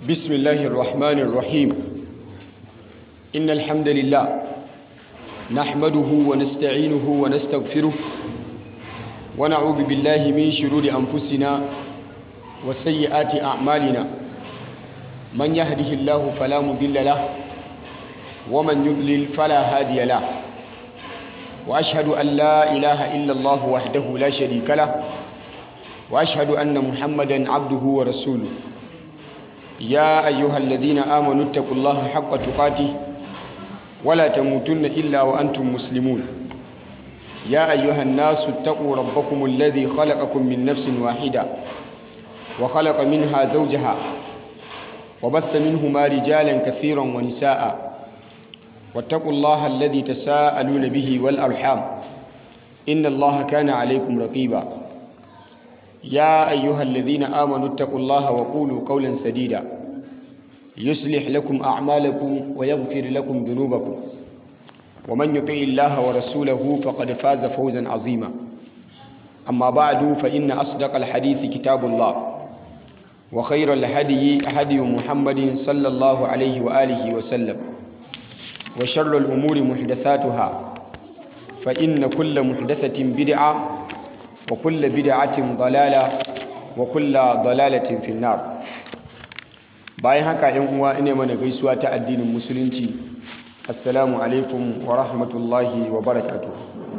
بسم الله الرحمن الرحيم إن الحمد لله نحمده ونستعينه ونستغفره ونعوذ بالله من شرور أنفسنا وسيئات أعمالنا من يهده الله فلا مضل له ومن يضلل فلا هادي له وأشهد أن لا إله إلا الله وحده لا شريك له وأشهد أن محمدا عبده ورسوله يا أيها الذين آمنوا اتقوا الله حق تقاته ولا تموتن إلا وأنتم مسلمون يا أيها الناس اتقوا ربكم الذي خلقكم من نفس واحدة وخلق منها زوجها وبث منهما رجالا كثيرا ونساء واتقوا الله الذي تساءلون به والأرحام إن الله كان عليكم رقيبا يا أيها الذين آمنوا اتقوا الله وقولوا قولا سديدا يصلح لكم أعمالكم ويغفر لكم ذنوبكم ومن يطع الله ورسوله فقد فاز فوزا عظيما أما بعد فإن أصدق الحديث كتاب الله وخير الهدي هدي محمد صلى الله عليه وآله وسلم وشر الأمور محدثاتها فإن كل محدثة بدعة وكل بدعة ضلالة وكل ضلالة في النار bayan haka yan uwa ina mana gaisuwa ta addinin musulunci assalamu alaikum wa rahmatullahi wa barakatuh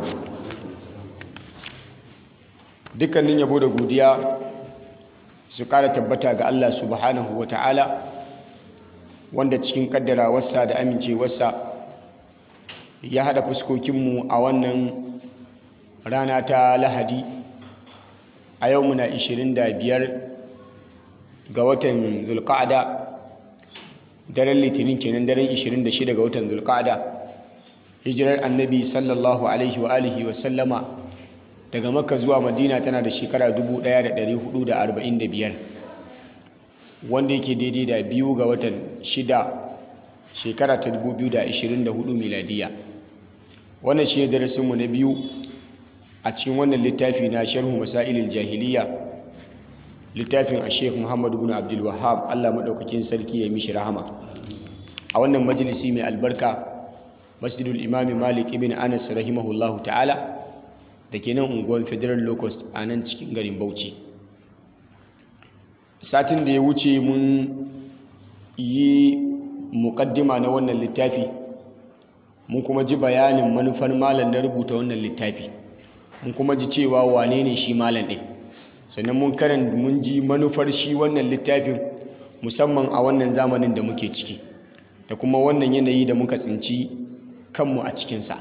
dukkanin yabo da godiya su kara tabbata ga Allah subhanahu wa ta'ala wanda cikin kaddarawarsa da amincewarsa ya hada fuskokinmu a wannan rana ta lahadi a yau muna 25 ga watan zulqa'ada daren litinin kenan daren 26 ga watan zulqa'ada hijirar annabi sallallahu alaihi wa alihi wa sallama daga makka zuwa madina tana da shekara 1445 wanda yake daidai da biyu ga watan shida shekara ta 2024 miladiya wannan shi ne darasinmu na biyu a cikin wannan littafi na sharhu masailil jahiliya littafin a sheikh muhammadu bin abdul wahab allah maɗaukakin sarki ya mishi rahama a wannan majalisi mai albarka masjidul imami malik ibn anas rahimahullahu ta'ala da ke nan unguwar federal locust a nan cikin garin bauchi satin da ya wuce mun yi muƙaddima na wannan littafi mun kuma ji bayanin manufar malam na rubuta wannan littafi mun kuma ji cewa wane ne shi malam ɗin sannan mun karan mun ji manufar shi wannan littafin musamman a wannan zamanin da muke ciki da kuma wannan yanayi da muka tsinci kanmu a cikinsa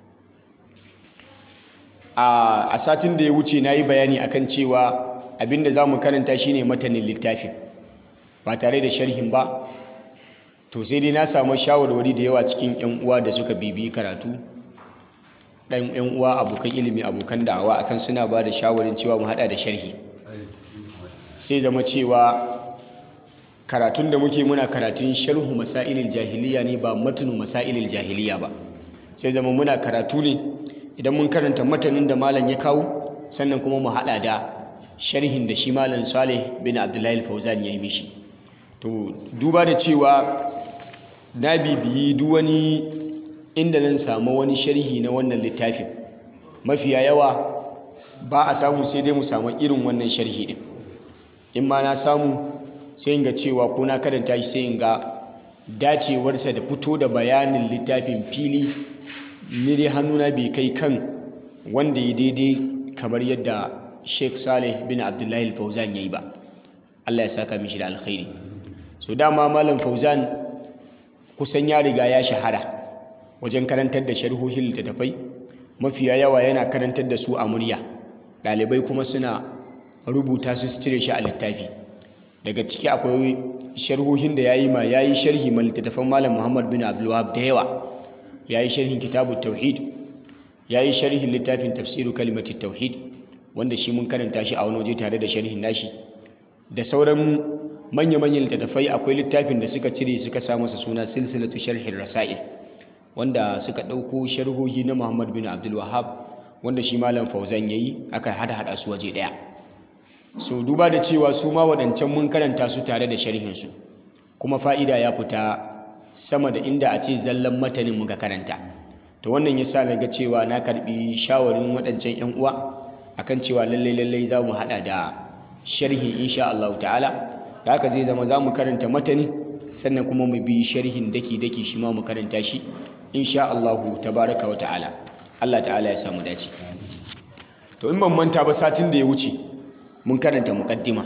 a satin da ya wuce na yi bayani akan cewa abinda za mu karanta shine matanin littafin ba tare da sharhin ba to sai dai na samu shawarwari da yawa cikin 'yan uwa da suka bibiyi karatu ɗan 'yan uwa abokan ilimi abokan da'awa akan suna ba da shawarin cewa mu haɗa da sharhi sai zama cewa karatun da muke muna karatun sharhu masailil jahiliya ne ba matanu masailil jahiliya ba sai zama muna karatu ne idan mun karanta matanin da malam ya kawo sannan kuma mu haɗa da sharhin da shi malam salih bin abdullahi fauzan ya yi mishi to duba da cewa na bibiyi duk wani inda nan samu wani sharhi na wannan littafin mafiya yawa ba a samu sai dai mu samu irin wannan sharhi din in ma na samu sai in ga cewa ko na karanta shi sai in ga dacewarsa da fito da bayanin littafin fili ni dai hannuna bai kai kan wanda ya daidai kamar yadda sheikh saleh bin abdullahi fauzan ya yi ba allah ya saka mishi da alkhairi so dama malam fauzan kusan ya riga ya shahara wajen karantar da sharhohin littattafai mafiya yawa yana karantar da su a murya ɗalibai kuma suna rubuta su su cire shi a littafi daga ciki akwai sharhohin da ya yi ma ya yi sharhi ma littattafan malam muhammad bin abdulwahab da yawa ya yi sharhin kitabu tauhid ya yi sharhin littafin tafsiru kalimatin tauhid wanda shi mun karanta shi a wani waje tare da sharhin nashi da sauran manya-manyan littattafai akwai littafin da suka cire suka sa masa suna silsilatu sharhin rasail wanda suka ɗauko sharhohi na Muhammad bin Abdul Wahhab wanda shi malam Fauzan yayi aka hada hada su waje daya so duba da cewa su ma waɗancan mun karanta su tare da sharhin su kuma fa'ida ya fita sama da inda a ce zallan matanin muka karanta to wannan ya sa ga cewa na karbi shawarin waɗancan 'yan uwa akan cewa lallai lallai za mu haɗa da sharhi insha Allah ta'ala da haka zai zama za mu karanta matani sannan kuma mu bi sharhin daki-daki shi ma mu karanta shi insha Allah tabaraka wa ta'ala Allah ta'ala ya samu dace to in ban manta ba satin da ya wuce mun karanta muqaddima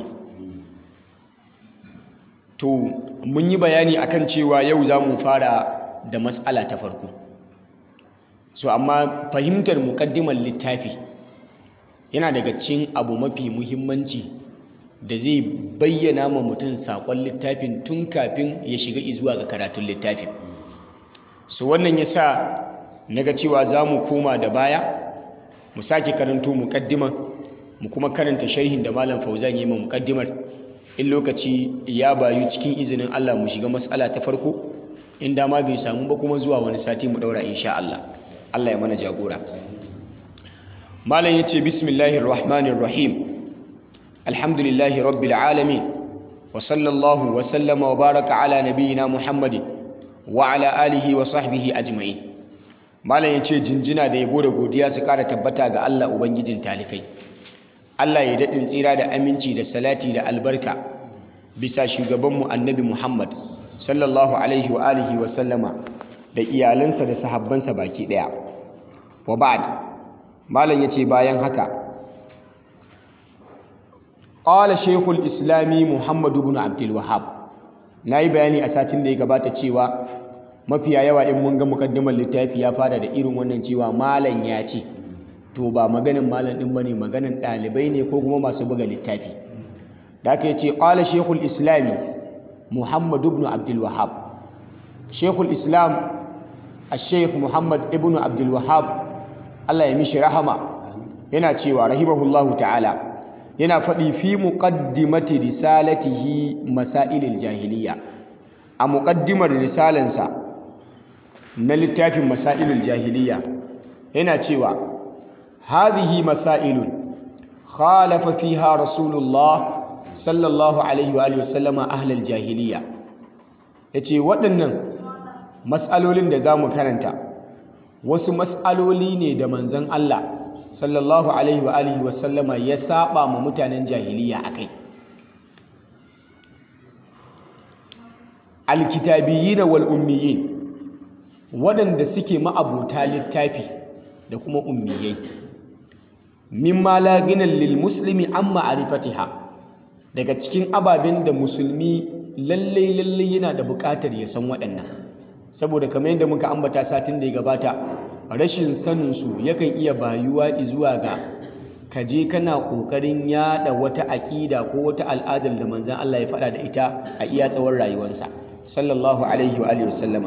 to mun yi bayani akan cewa yau za mu fara da matsala ta farko so amma fahimtar muƙaddimar littafi yana daga cikin abu mafi muhimmanci da zai bayyana ma mutum saƙon littafin tun kafin ya shiga izuwa ga karatun littafin so wannan ya sa naga cewa za mu koma da baya mu sake karanto muƙaddimar mu kuma karanta sharhin da malam fauzan yi ma muƙaddimar in lokaci ya bayu cikin izinin Allah mu shiga matsala ta farko in dama bai samu ba kuma zuwa wani sati mu daura insha Allah Allah ya mana jagora malam yace bismillahir rahmanir rahim alhamdulillahi rabbil alamin wa sallallahu wa sallama wa baraka ala nabiyyina muhammadin wa ala alihi wa sahbihi ajma'in malam yace jinjina da yabo da godiya su kara tabbata ga Allah ubangijin talikai Allah ya daɗin tsira da aminci da salati da albarka bisa shugabanmu annabi Muhammad sallallahu alaihi wa alihi wa sallama da iyalansa da sahabbansa baki ɗaya. Wa ba'd malam yace bayan haka qala shaykhul islami Muhammad ibn Abdul Wahhab nayi bayani a satin da ya gabata cewa mafiya yawa in mun ga mukaddimar littafi ya fara da irin wannan cewa malam ya ce to ba maganin malam din bane maganin ɗalibai ne ko kuma masu buga littafi da aka yace qala shaykhul islami muhammad ibn abdul wahhab shaykhul islam al-shaykh muhammad ibn abdul wahhab Allah ya mishi rahama yana cewa rahimahullahu ta'ala yana faɗi fi muqaddimati risalatihi masailil jahiliya a muqaddimar risalansa na littafin masailul jahiliya yana cewa هذه مسائل خالف فيها رسول الله صلى الله عليه وآله وسلم أهل الجاهلية yace waɗannan mas'alolin da zamu karanta wasu mas'aloli ne da manzon Allah sallallahu alaihi wa alihi wa sallama ya saba ma mutanen jahiliya akai alkitabiyyin wal ummiyin waɗanda suke ma'abuta littafi da kuma ummiyai mimma la ginan lil muslimi an ma'arifatiha daga cikin ababen da musulmi lallai lallai yana da buƙatar ya san waɗannan saboda kamar yadda muka ambata satin da ya gabata rashin sanin su yakan iya bayuwa zuwa ga kaje kana ƙoƙarin yaɗa wata aƙida ko wata al'adar da manzon Allah ya faɗa da ita a iya tsawon rayuwarsa sallallahu alaihi wa alihi wasallama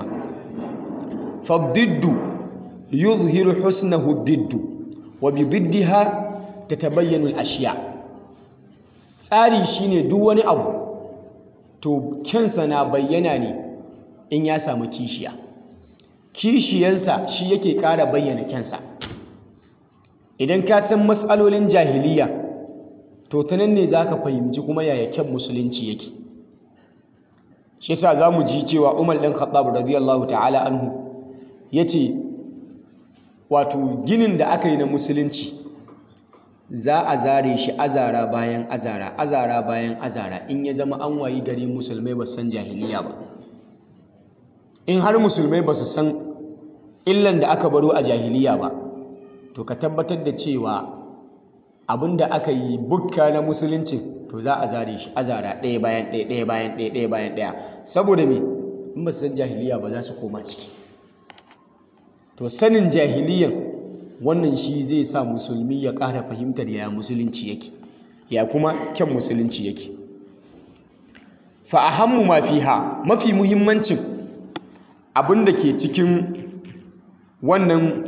fadiddu yuzhiru husnahu diddu wa bi diddiha tatabayyanu al-ashiya tsari shine duk wani abu to kyansa na bayyana ne in ya samu kishiya kishiyansa shi yake ƙara bayyana kyansa idan ka san matsalolin jahiliya to ta nan ne za ka fahimci kuma yaya kyan musulunci yake shi yasa za mu ji cewa umar ɗan khattab radiyallahu ta'ala anhu ya ce wato ginin da aka yi na musulunci za a zare shi azara bayan azara azara bayan azara in ya zama an wayi gari musulmai ba san jahiliya ba in har musulmai ba su san illan da aka baro a jahiliya ba to ka tabbatar da cewa abin da aka yi bukka na musulunci to za a zare shi azara ɗaya bayan ɗaya ɗaya bayan ɗaya ɗaya bayan ɗaya saboda me in ba su san jahiliya ba za su koma ciki to sanin jahiliyan wannan shi zai sa musulmi ya ƙara fahimtar ya musulunci yake ya kuma kyan musulunci yake fa ahammu ma fiha mafi muhimmancin abin da ke cikin wannan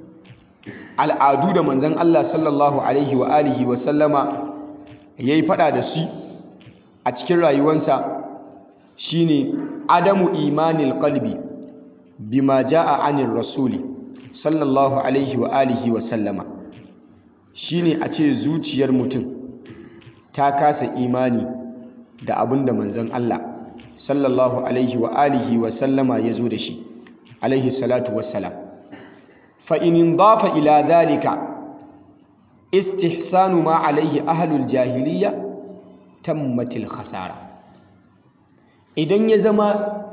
al'adu da manzon Allah sallallahu alaihi wa alihi wa sallama yayi fada da shi a cikin rayuwarsa shine adamu imanil qalbi bima jaa anir rasuli sallallahu alaihi wa alihi wa sallama shine a ce zuciyar mutum ta kasa imani da abin da manzon Allah sallallahu alaihi wa alihi wa sallama ya zo da shi alaihi salatu wassalam fa in indafa ila dhalika istihsanu ma alaihi ahlul jahiliya tammatil khasara idan ya zama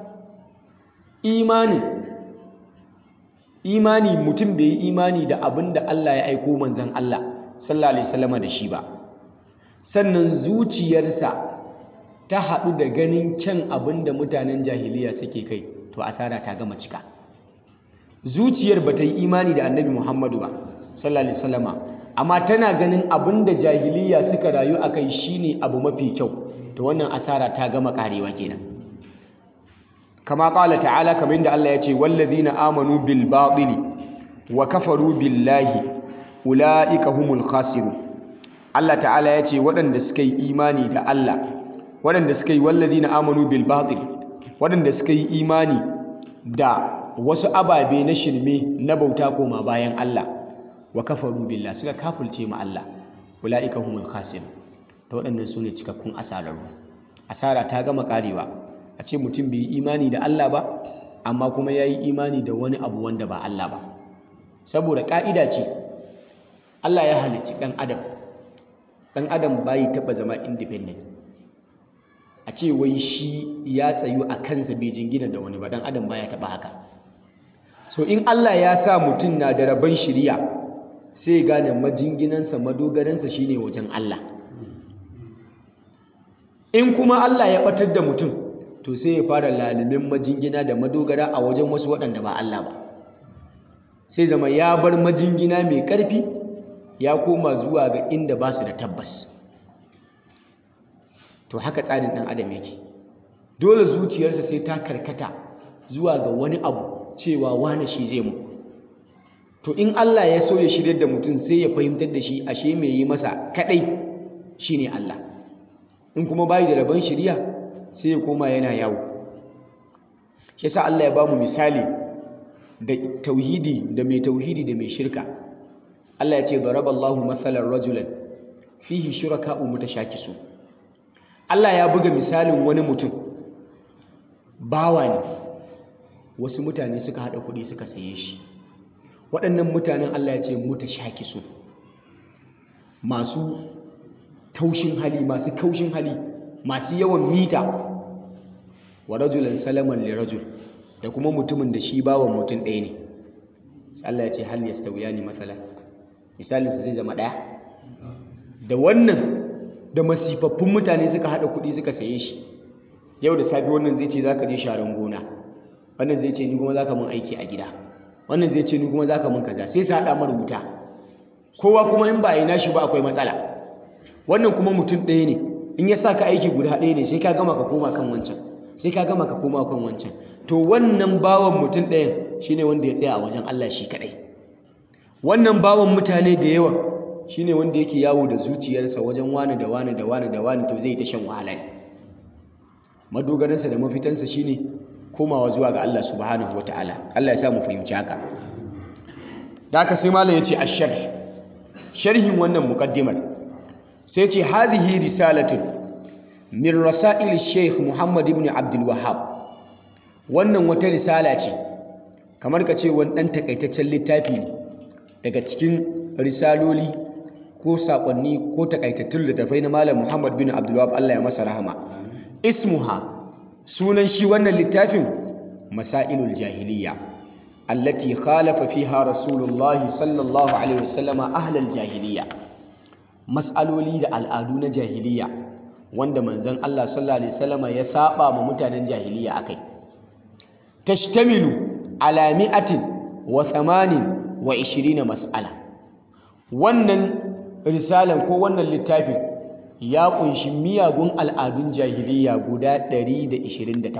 imani imani mutum bai yi imani da abin da Allah ya aiko manzan Allah sallallahu alaihi wasallama da shi ba sannan zuciyarsa ta haɗu da ganin kyan abin da mutanen jahiliya suke kai to asara ta gama cika zuciyar ba ta yi imani da annabi Muhammadu ba sallallahu alaihi wasallama amma tana ganin abin da jahiliya suka rayu a kai shine abu mafi kyau to wannan asara ta gama karewa kenan kama ƙala ta'ala kamar da Allah ya ce wallazina amanu bil batili wa kafaru billahi ulaika humul khasirun Allah ta'ala ya ce waɗanda suka yi imani da Allah waɗanda suka yi wallazina amanu bil batil waɗanda suka yi imani da wasu ababe na shirme na bauta koma bayan Allah wa kafaru billah suka kafulce ma Allah ulaika humul khasirun to waɗannan sune cikakkun asararru asara ta gama karewa a ce mutum bai yi imani da Allah ba amma kuma ya yi imani da wani abu wanda ba Allah ba saboda ƙa'ida ce Allah ya halicci ɗan adam ɗan adam bai taɓa zama independent a ce wai shi ya tsayu a kansa bai jingina da wani ba ɗan adam baya taɓa haka so in Allah ya sa mutum na da rabon shirya sai gane majinginansa madogaransa shine wajen Allah in kuma Allah ya ɓatar da mutum to sai ya fara lalimin majingina da madogara a wajen wasu waɗanda ba Allah ba sai zama ya bar majingina mai ƙarfi ya koma zuwa ga inda ba su da tabbas to haka tsarin ɗan adam yake dole zuciyarsa sai ta karkata zuwa ga wani abu cewa wane shi zai mu to in Allah ya so ya shirya da mutum sai ya fahimtar da shi ashe mai yi masa kaɗai shine Allah in kuma bayi da rabon shirya sai ya koma yana yawo shi yasa Allah ya bamu misali da tauhidi da mai tauhidi da mai shirka Allah ya ce daraballahu mathalan rajulan fihi shuraka'u mutashakisu Allah ya buga misalin wani mutum bawa ne wasu mutane suka hada kuɗi suka saye shi waɗannan mutanen Allah ya ce mutashakisu masu taushin hali masu kaushin hali masu yawan mita wa rajulan salaman li rajul da kuma mutumin da shi bawan mutum ɗaya ne Allah ya ce hal yastawiyani matsala misalin su zai zama ɗaya da wannan da masifaffun mutane suka haɗa kuɗi suka saye shi yau da safe wannan zai ce zaka je sharan gona wannan zai ce ni kuma zaka mun aiki a gida wannan zai ce ni kuma zaka mun kaza sai su haɗa mara wuta kowa kuma in ba a yi nashi ba akwai matsala wannan kuma mutum ɗaya ne in ya sa ka aiki guda ɗaya ne sai ka gama ka koma kan wancan sai ka gama ka koma kan wancan to wannan bawan mutum ɗayan shine wanda ya tsaya a wajen Allah shi kaɗai wannan bawan mutane da yawa shine wanda yake yawo da zuciyarsa wajen wani da wani da wani da wani to zai ta shan wahala ne madogaransa da mafitansa shine komawa zuwa ga Allah subhanahu wataala Allah ya sa mu fahimci haka da haka sai malam ya ce ash-sharh sharhin wannan muqaddimar sai ce hadhihi risalatun min rasail Sheikh Muhammad ibn Abdul Wahhab wannan wata risala ce kamar ka ce wani dan takaitaccen littafi ne daga cikin risaloli ko sakonni ko takaitattun littafai na Malam Muhammad bin Abdul Wahhab Allah ya masa rahama ismuha sunan shi wannan littafin masailul jahiliya allati khalafa fiha rasulullahi sallallahu alaihi wasallama ahlal jahiliya mas'aloli da al'adu na jahiliya wanda manzon Allah sallallahu alaihi wasallama ya saba ma mutanen jahiliya akai tashtamilu ala mi'atin wa thamanin wa ishirina mas'ala wannan risalan ko wannan littafin ya kunshi miyagun al'adun jahiliya guda 128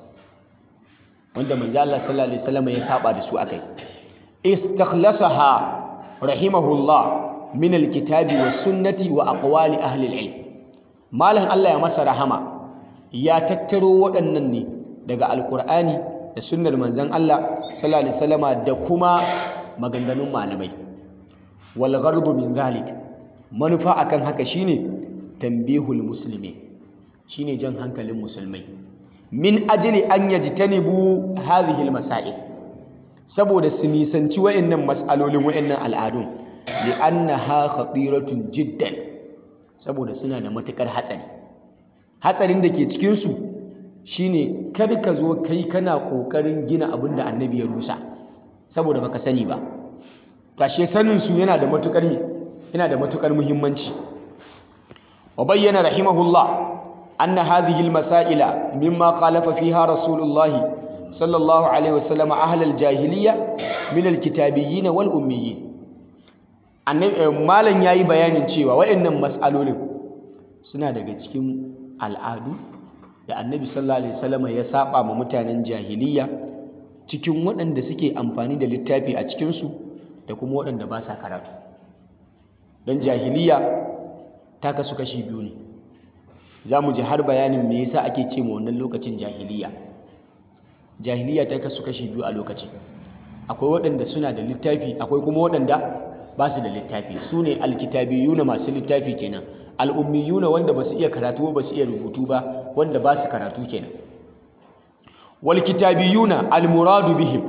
wanda manzo Allah sallallahu alaihi wasallam ya saba da su akai istakhlasaha rahimahullah min alkitabi was sunnati wa aqwali ahli alilm malam Allah ya masa rahama ya tattaro waɗannan ne daga alqur'ani da sunnar manzon Allah sallallahu alaihi wasallama da kuma maganganun malamai wal ghardu min zalik manufa akan haka shine tambihul muslimi shine jan hankalin musulmai min ajli an yajtanibu hadhihi almasail saboda su nisanci wayannan mas'alolin wayannan al'adun li'annaha khatiratun jiddan saboda suna da matukar hatsari hatsarin da ke cikin su shine kar ka zo kai kana kokarin gina abin da annabi ya rusa saboda baka sani ba tashe sanin su yana da matukar yana da matukar muhimmanci wa bayyana rahimahullah anna hadhihi almasaila mimma qalafa fiha rasulullahi sallallahu alaihi wasallam ahl aljahiliya min alkitabiyyin wal ummiyin malam yayi bayanin cewa waɗannan mas'alolin suna daga cikin al'adu da annabi sallallahu alaihi wasallam ya saba ma mutanen jahiliya cikin waɗanda suke amfani da littafi a cikinsu da kuma waɗanda ba sa karatu don jahiliya ta kasu kashi biyu ne za mu ji har bayanin me yasa ake ce ma wannan lokacin jahiliya jahiliya ta kasu kashi biyu a lokacin akwai waɗanda suna da littafi akwai kuma waɗanda ba su da littafi su ne alkitabiyuna masu littafi kenan al'ummiyuna wanda ba su iya karatu ba su iya rubutu ba wanda ba su karatu kenan walkitabiyuna almuradu bihim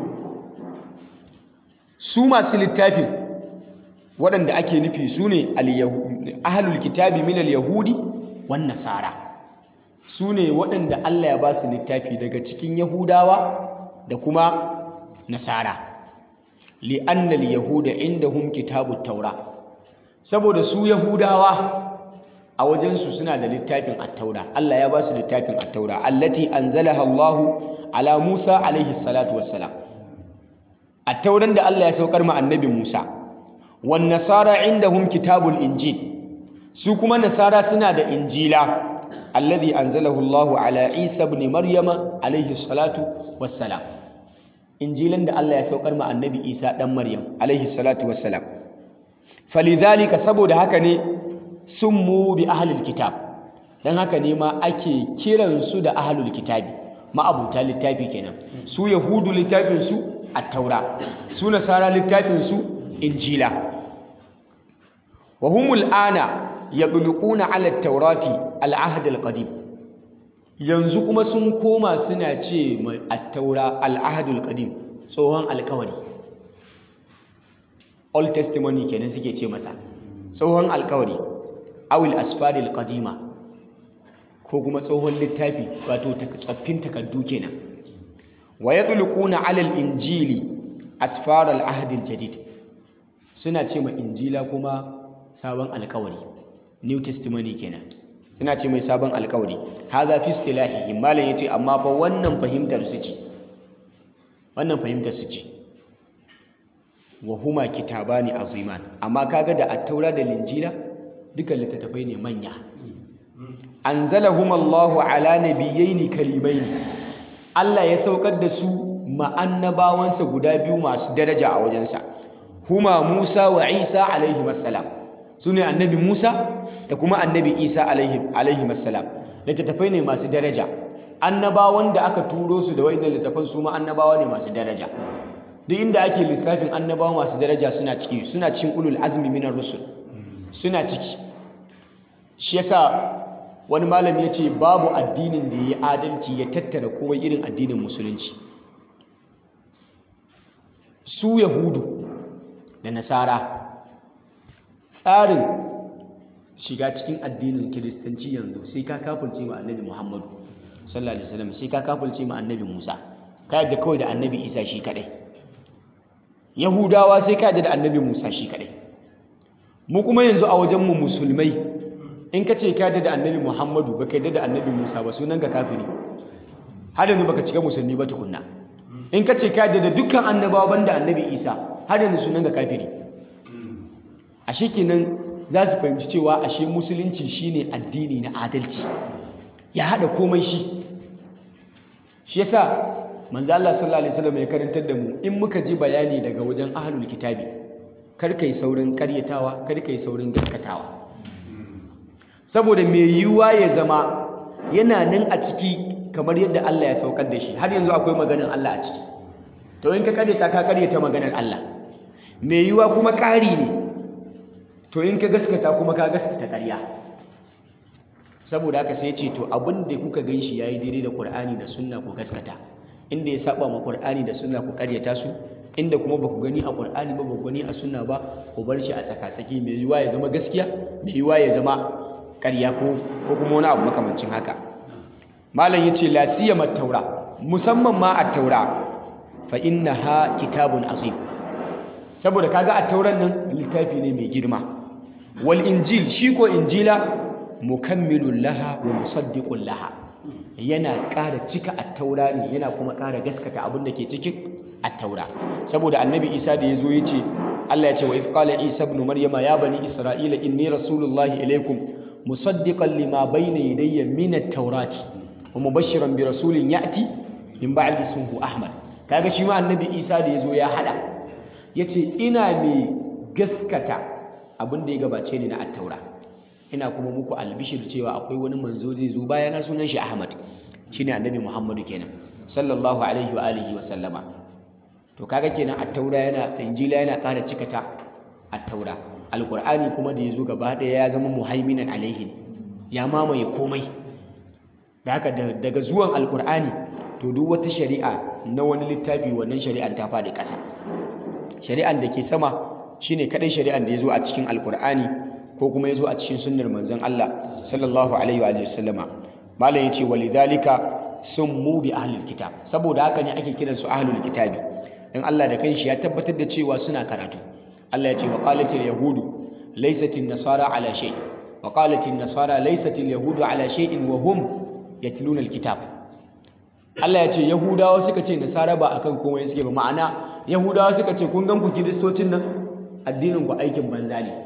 su masu littafin waɗanda ake nufi su ne ahlul kitabi min al-yahudi wan nasara su ne waɗanda Allah ya ba su littafi daga cikin yahudawa da kuma nasara li'anna al-yahuda indahum kitabut taura saboda su yahudawa a wajensu suna da littafin at-taura Allah ya ba su littafin at-taura allati anzalaha Allahu ala Musa alaihi salatu wassalam at-tauran da Allah ya saukar ma annabi Musa wan nasara indahum kitabul injil su kuma nasara suna da injila alladhi anzalahu Allahu ala Isa ibn Maryama alaihi salatu wassalam injilan da Allah ya saukar ma annabi Isa dan Maryam alaihi salatu wassalam falidhalika saboda haka ne summu bi ahlil kitab dan haka ne ma ake kiransu da ahlul kitabi ma'abuta littafi kenan su yahudu littafin su at-taura su nasara littafin su injila wa humul ana yabluquna ala at-taurati al-ahd al-qadim yanzu kuma sun koma suna ce mai at-taura al-ahd al-qadim tsohon alkawari old testimony kenan suke ce masa tsohon alkawari awil asfaril qadima ko kuma tsohon littafi wato tsoffin takaddu kenan wa yatluquna alal injili asfaral ahdil jadid suna ce ma injila kuma sabon alkawari new testimony kenan suna ce mai sabon alkawari hadha fi istilahi malam yace amma fa wannan fahimtar su ce wannan fahimtar su ce wa huma kitabani aziman amma kaga da at-taura da linjila duka littattafai ne manya anzalahum Allahu ala nabiyyin kalimaini Allah ya saukar da su ma'annabawansa guda biyu masu daraja a wajensa huma Musa wa Isa alaihi wassalam sune annabi Musa da kuma annabi Isa alaihi alaihi wassalam littattafai ne masu daraja annabawan da aka turo su da wayannan littattafan su ma annabawa ne masu daraja duk inda ake lissafin annabawa masu daraja suna ciki suna cikin ulul azmi minar rusul suna ciki shi yasa wani malami ya ce babu addinin da ya yi adalci ya tattara komai irin addinin musulunci su yahudu da nasara tsarin shiga cikin addinin kiristanci yanzu sai ka kafulce ma annabi muhammadu sallallahu alaihi wasallam sai ka kafulce ma annabi musa ka yadda kawai da annabi isa shi kadai yahudawa sai ka yadda da annabi musa shi kadai mu kuma yanzu a wajenmu musulmai in ka ce ka yadda da annabi muhammadu baka yadda da annabi musa ba sunan ka kafiri har yanzu baka cika musulmi ba tukunna in ka ce ka yadda da dukkan annabawa banda annabi isa har yanzu sunan ka kafiri ashe kenan za su fahimci cewa ashe musulunci shine addini na adalci ya hada komai shi shi yasa manzo Allah sallallahu alaihi wasallam ya karantar da mu in muka ji bayani daga wajen ahlul kitabi kar kai saurin karyatawa kar kai saurin gaskatawa saboda mai yiwuwa ya zama yana nan a ciki kamar yadda Allah ya saukar da shi har yanzu akwai maganar Allah a ciki to in ka karyata ka karyata maganar Allah mai yiwuwa kuma ƙari ne to in ka gaskata kuma ka gaskata ƙarya saboda haka sai ya ce to abin da kuka gan shi yayi daidai da Qur'ani da Sunna ku gaskata inda ya saba ma Qur'ani da Sunna ku karyata su inda kuma ba ku gani a Qur'ani ba ba ku gani a Sunna ba ku bar shi a tsaka-tsaki mai yiwa ya zama gaskiya mai yiwa ya zama ƙarya ko ko kuma wani abu makamancin haka malam yace la siyama taura musamman ma at-taura fa innaha kitabun azim saboda kaga at-tauran nan littafi ne mai girma wal injil shi ko injila mukammilun laha wa musaddiqun laha yana ƙara cika at-taura ne yana kuma ƙara gaskata abin da ke cikin at-taura saboda annabi Isa da yazo yace Allah ya ce wa idh qala Isa ibn Maryama ya bani Isra'ila inni rasulullahi ilaykum musaddiqan lima bayna yadayya min at-taurati wa mubashiran bi rasulin ya'ti min ba'di ismihi Ahmad kaga shi ma annabi Isa da yazo ya hada yace ina mai gaskata abin da ya gabace ni na at-taura ina kuma muku albishir cewa akwai wani manzo zai zo bayana sunan shi Ahmad shine annabi Muhammadu kenan sallallahu alaihi wa alihi wa sallama to kaga kenan at-taura yana injila yana ƙara cikata at-taura alqur'ani kuma da yazo gaba ɗaya ya zama muhaiminan alaihi ya mamaye komai da haka daga zuwan alqur'ani to duk wata shari'a na wani littafi wannan shari'an ta faɗi ƙasa shari'an da ke sama shine kadai shari'an da yazo a cikin alqur'ani ko kuma yazo a cikin sunnar manzon Allah sallallahu alaihi wa sallama malam yace walidhalika summu bi ahlil kitab saboda haka ne ake kiransu ahlul kitabi dan Allah da kanshi ya tabbatar da cewa suna karatu Allah ya ce wa qalatil yahudu laysatin nasara ala shay wa qalatil nasara laysatil yahudu ala shay'in wa hum yatluna alkitab Allah ya ce yahudawa suka ce nasara ba akan komai suke ba ma'ana yahudawa suka ce kun gan ku kiristocin nan addinin ku aikin banza ne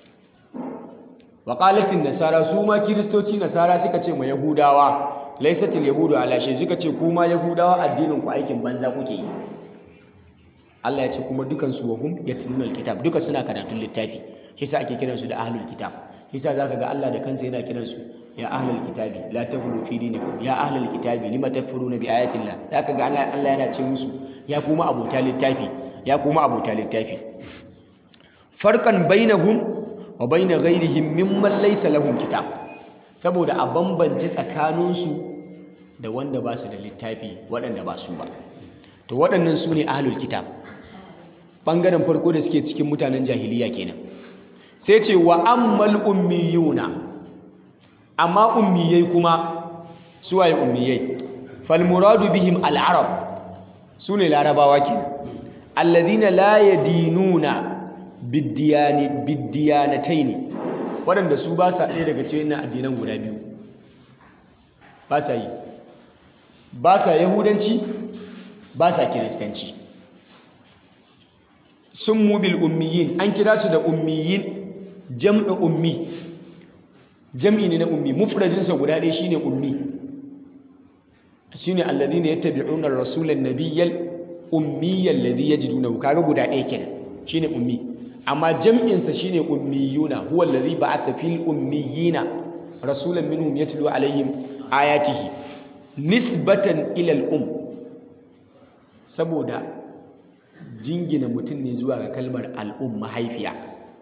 wa qalatil nasara su ma kiristoci nasara suka ce ma yahudawa laysatil yahudu ala shay suka ce kuma yahudawa addinin ku aikin banza kuke yi Allah ya ce kuma dukansu wa hum yatluna alkitab duka suna karatun littafi shi yasa ake kiransu da ahlul kitab shi yasa zaka ga Allah da kansa yana kiransu ya ahlul kitabi la taghlu fi dinikum ya ahlul kitabi lima takfuruna bi ayatillah zaka ga Allah Allah yana ce musu ya kuma abota littafi ya kuma abota littafi farqan bainahum wa bain ghairihim mimman laysa lahum kitab saboda a bambance tsakaninsu da wanda ba su da littafi waɗanda ba su ba to waɗannan su ne ahlul kitab ɓangaren farko da suke cikin mutanen jahiliya kenan sai ce wa ammal ummiyuna amma ummiyai kuma suwaye ummiyai fal muradu bihim al arab su ne larabawa kenan alladhina la yadinuna biddiyani biddiyanataini waɗanda su ba sa ɗaya daga cikin addinan guda biyu ba sa yi ba sa yahudanci ba sa kiristanci sun mubil ummiyin an kira su da ummiyin jam'i ummi jam'i ne na ummi mufradinsa guda ɗaya shine ummi shine alladhina yattabi'una ar-rasulan nabiyyal ummiyyal ladhi yajidunahu kaga guda ɗaya kenan shine ummi amma jam'insa shine ummiyuna huwa alladhi ba'atha fil ummiyina rasulan minhum yatlu alaihim ayatihi nisbatan ila al-um saboda jingina mutum ne zuwa ga kalmar al'um mahaifiya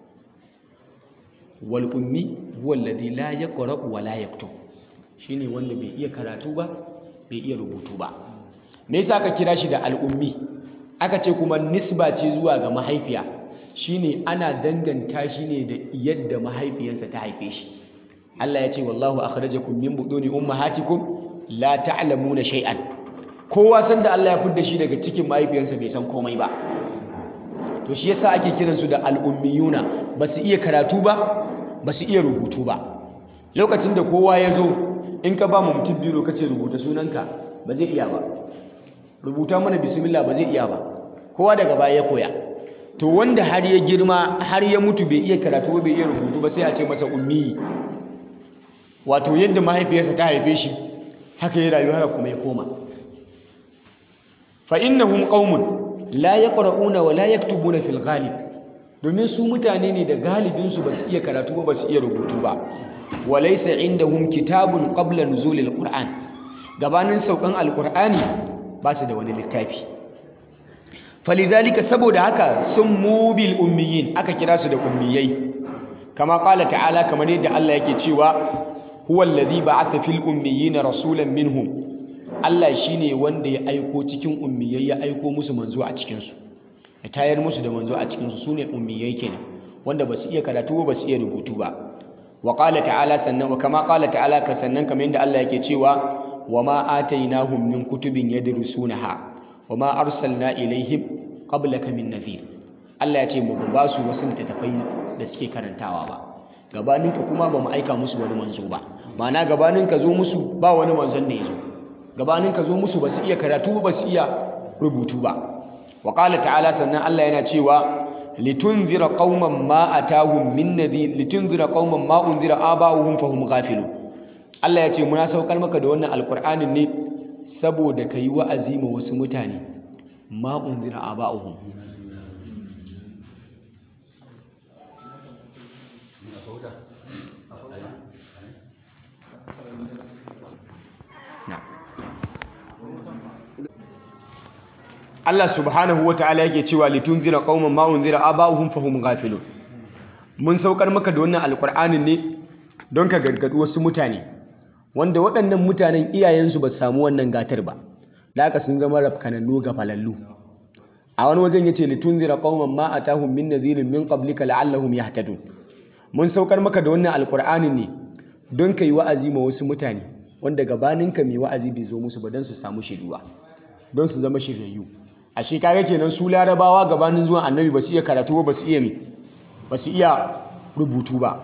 wal ummi huwa alladhi la yaqra'u wa la yaktub shine wanda bai iya karatu ba bai iya rubutu ba me yasa aka kira shi da al'ummi aka ce kuma nisba ce zuwa ga mahaifiya shine ana danganta shi ne da yadda mahaifiyarsa ta haife shi Allah ya ce wallahu akhrajakum min buduni ummahatikum la ta'lamuna shay'an kowa san da Allah ya fidda shi daga cikin mahaifiyarsa bai san komai ba to shi yasa ake kiransu da al'ummiyuna ba su iya karatu ba ba su iya rubutu ba lokacin da kowa ya zo in ka ba mu mutum biro ka ce rubuta sunanka ba zai iya ba rubuta mana bismillah ba zai iya ba kowa daga baya ya koya to wanda har ya girma har ya mutu bai iya karatu ba bai iya rubutu ba sai a ce masa ummi wato yadda mahaifiyarsa ta haife shi haka ya rayu haka kuma ya koma fa innahum qaumun la yaqra'una wa la yaktubuna fil ghalib domin su mutane ne da galibin su basu iya karatu ba basu iya rubutu ba wa laysa indahum kitabun qabla nuzulil qur'an gabanin saukan alqur'ani ba su da wani littafi falidhalika saboda haka sun mubil ummiyin aka kira su da ummiyai kama qala ta'ala kamar yadda Allah yake cewa huwa alladhi ba'atha fil ummiyina rasulan minhum Allah shine wanda ya aiko cikin ummiyai ya aiko musu manzo a cikin su ya tayar musu da manzo a cikin su sune ummiyai kenan wanda ba su iya karatu ba su iya rubutu ba wa qala ta'ala sannan wa kama qala ta'ala ka sannan kamar yadda Allah yake cewa wa ma atainahum min kutubin yadrusunaha wa ma arsalna ilaihim qablaka min nadhir Allah ya ce mu ba su wasu littattafai da suke karantawa ba gabaninka kuma ba mu aika musu wani manzo ba ma'ana gabaninka zo musu ba wani manzon da ya zo gabaninka zo musu ba su iya karatu ba su iya rubutu ba wa qala ta'ala sannan Allah yana cewa litunzira qauman ma atahum min nadhir litunzira qauman ma unzira aba'uhum fahum ghafilun Allah ya ce muna saukar maka da wannan alqur'anin ne saboda kai wa'azi ma wasu mutane ma unzira aba'uhum Allah subhanahu wa ta'ala yake cewa litunzira qauman ma unzira aba'uhum fahum ghafilun mun saukar maka da wannan alqur'anin ne don ka gargadi wasu mutane wanda waɗannan mutanen iyayensu ba su samu wannan gatar ba da haka sun zama rafkanannu ga falallu a wani wajen yace litunzira qauman ma atahum min nadhirin min qablika la'allahum yahtadun mun saukar maka da wannan alqur'anin ne don kai wa'azi ma wasu mutane wanda gabaninka mai wa'azi bai zo musu ba don su samu shiriwa don su zama shiryayyu a shekara kenan su larabawa gabanin zuwan annabi ba su iya karatu ba su iya mi ba su iya rubutu ba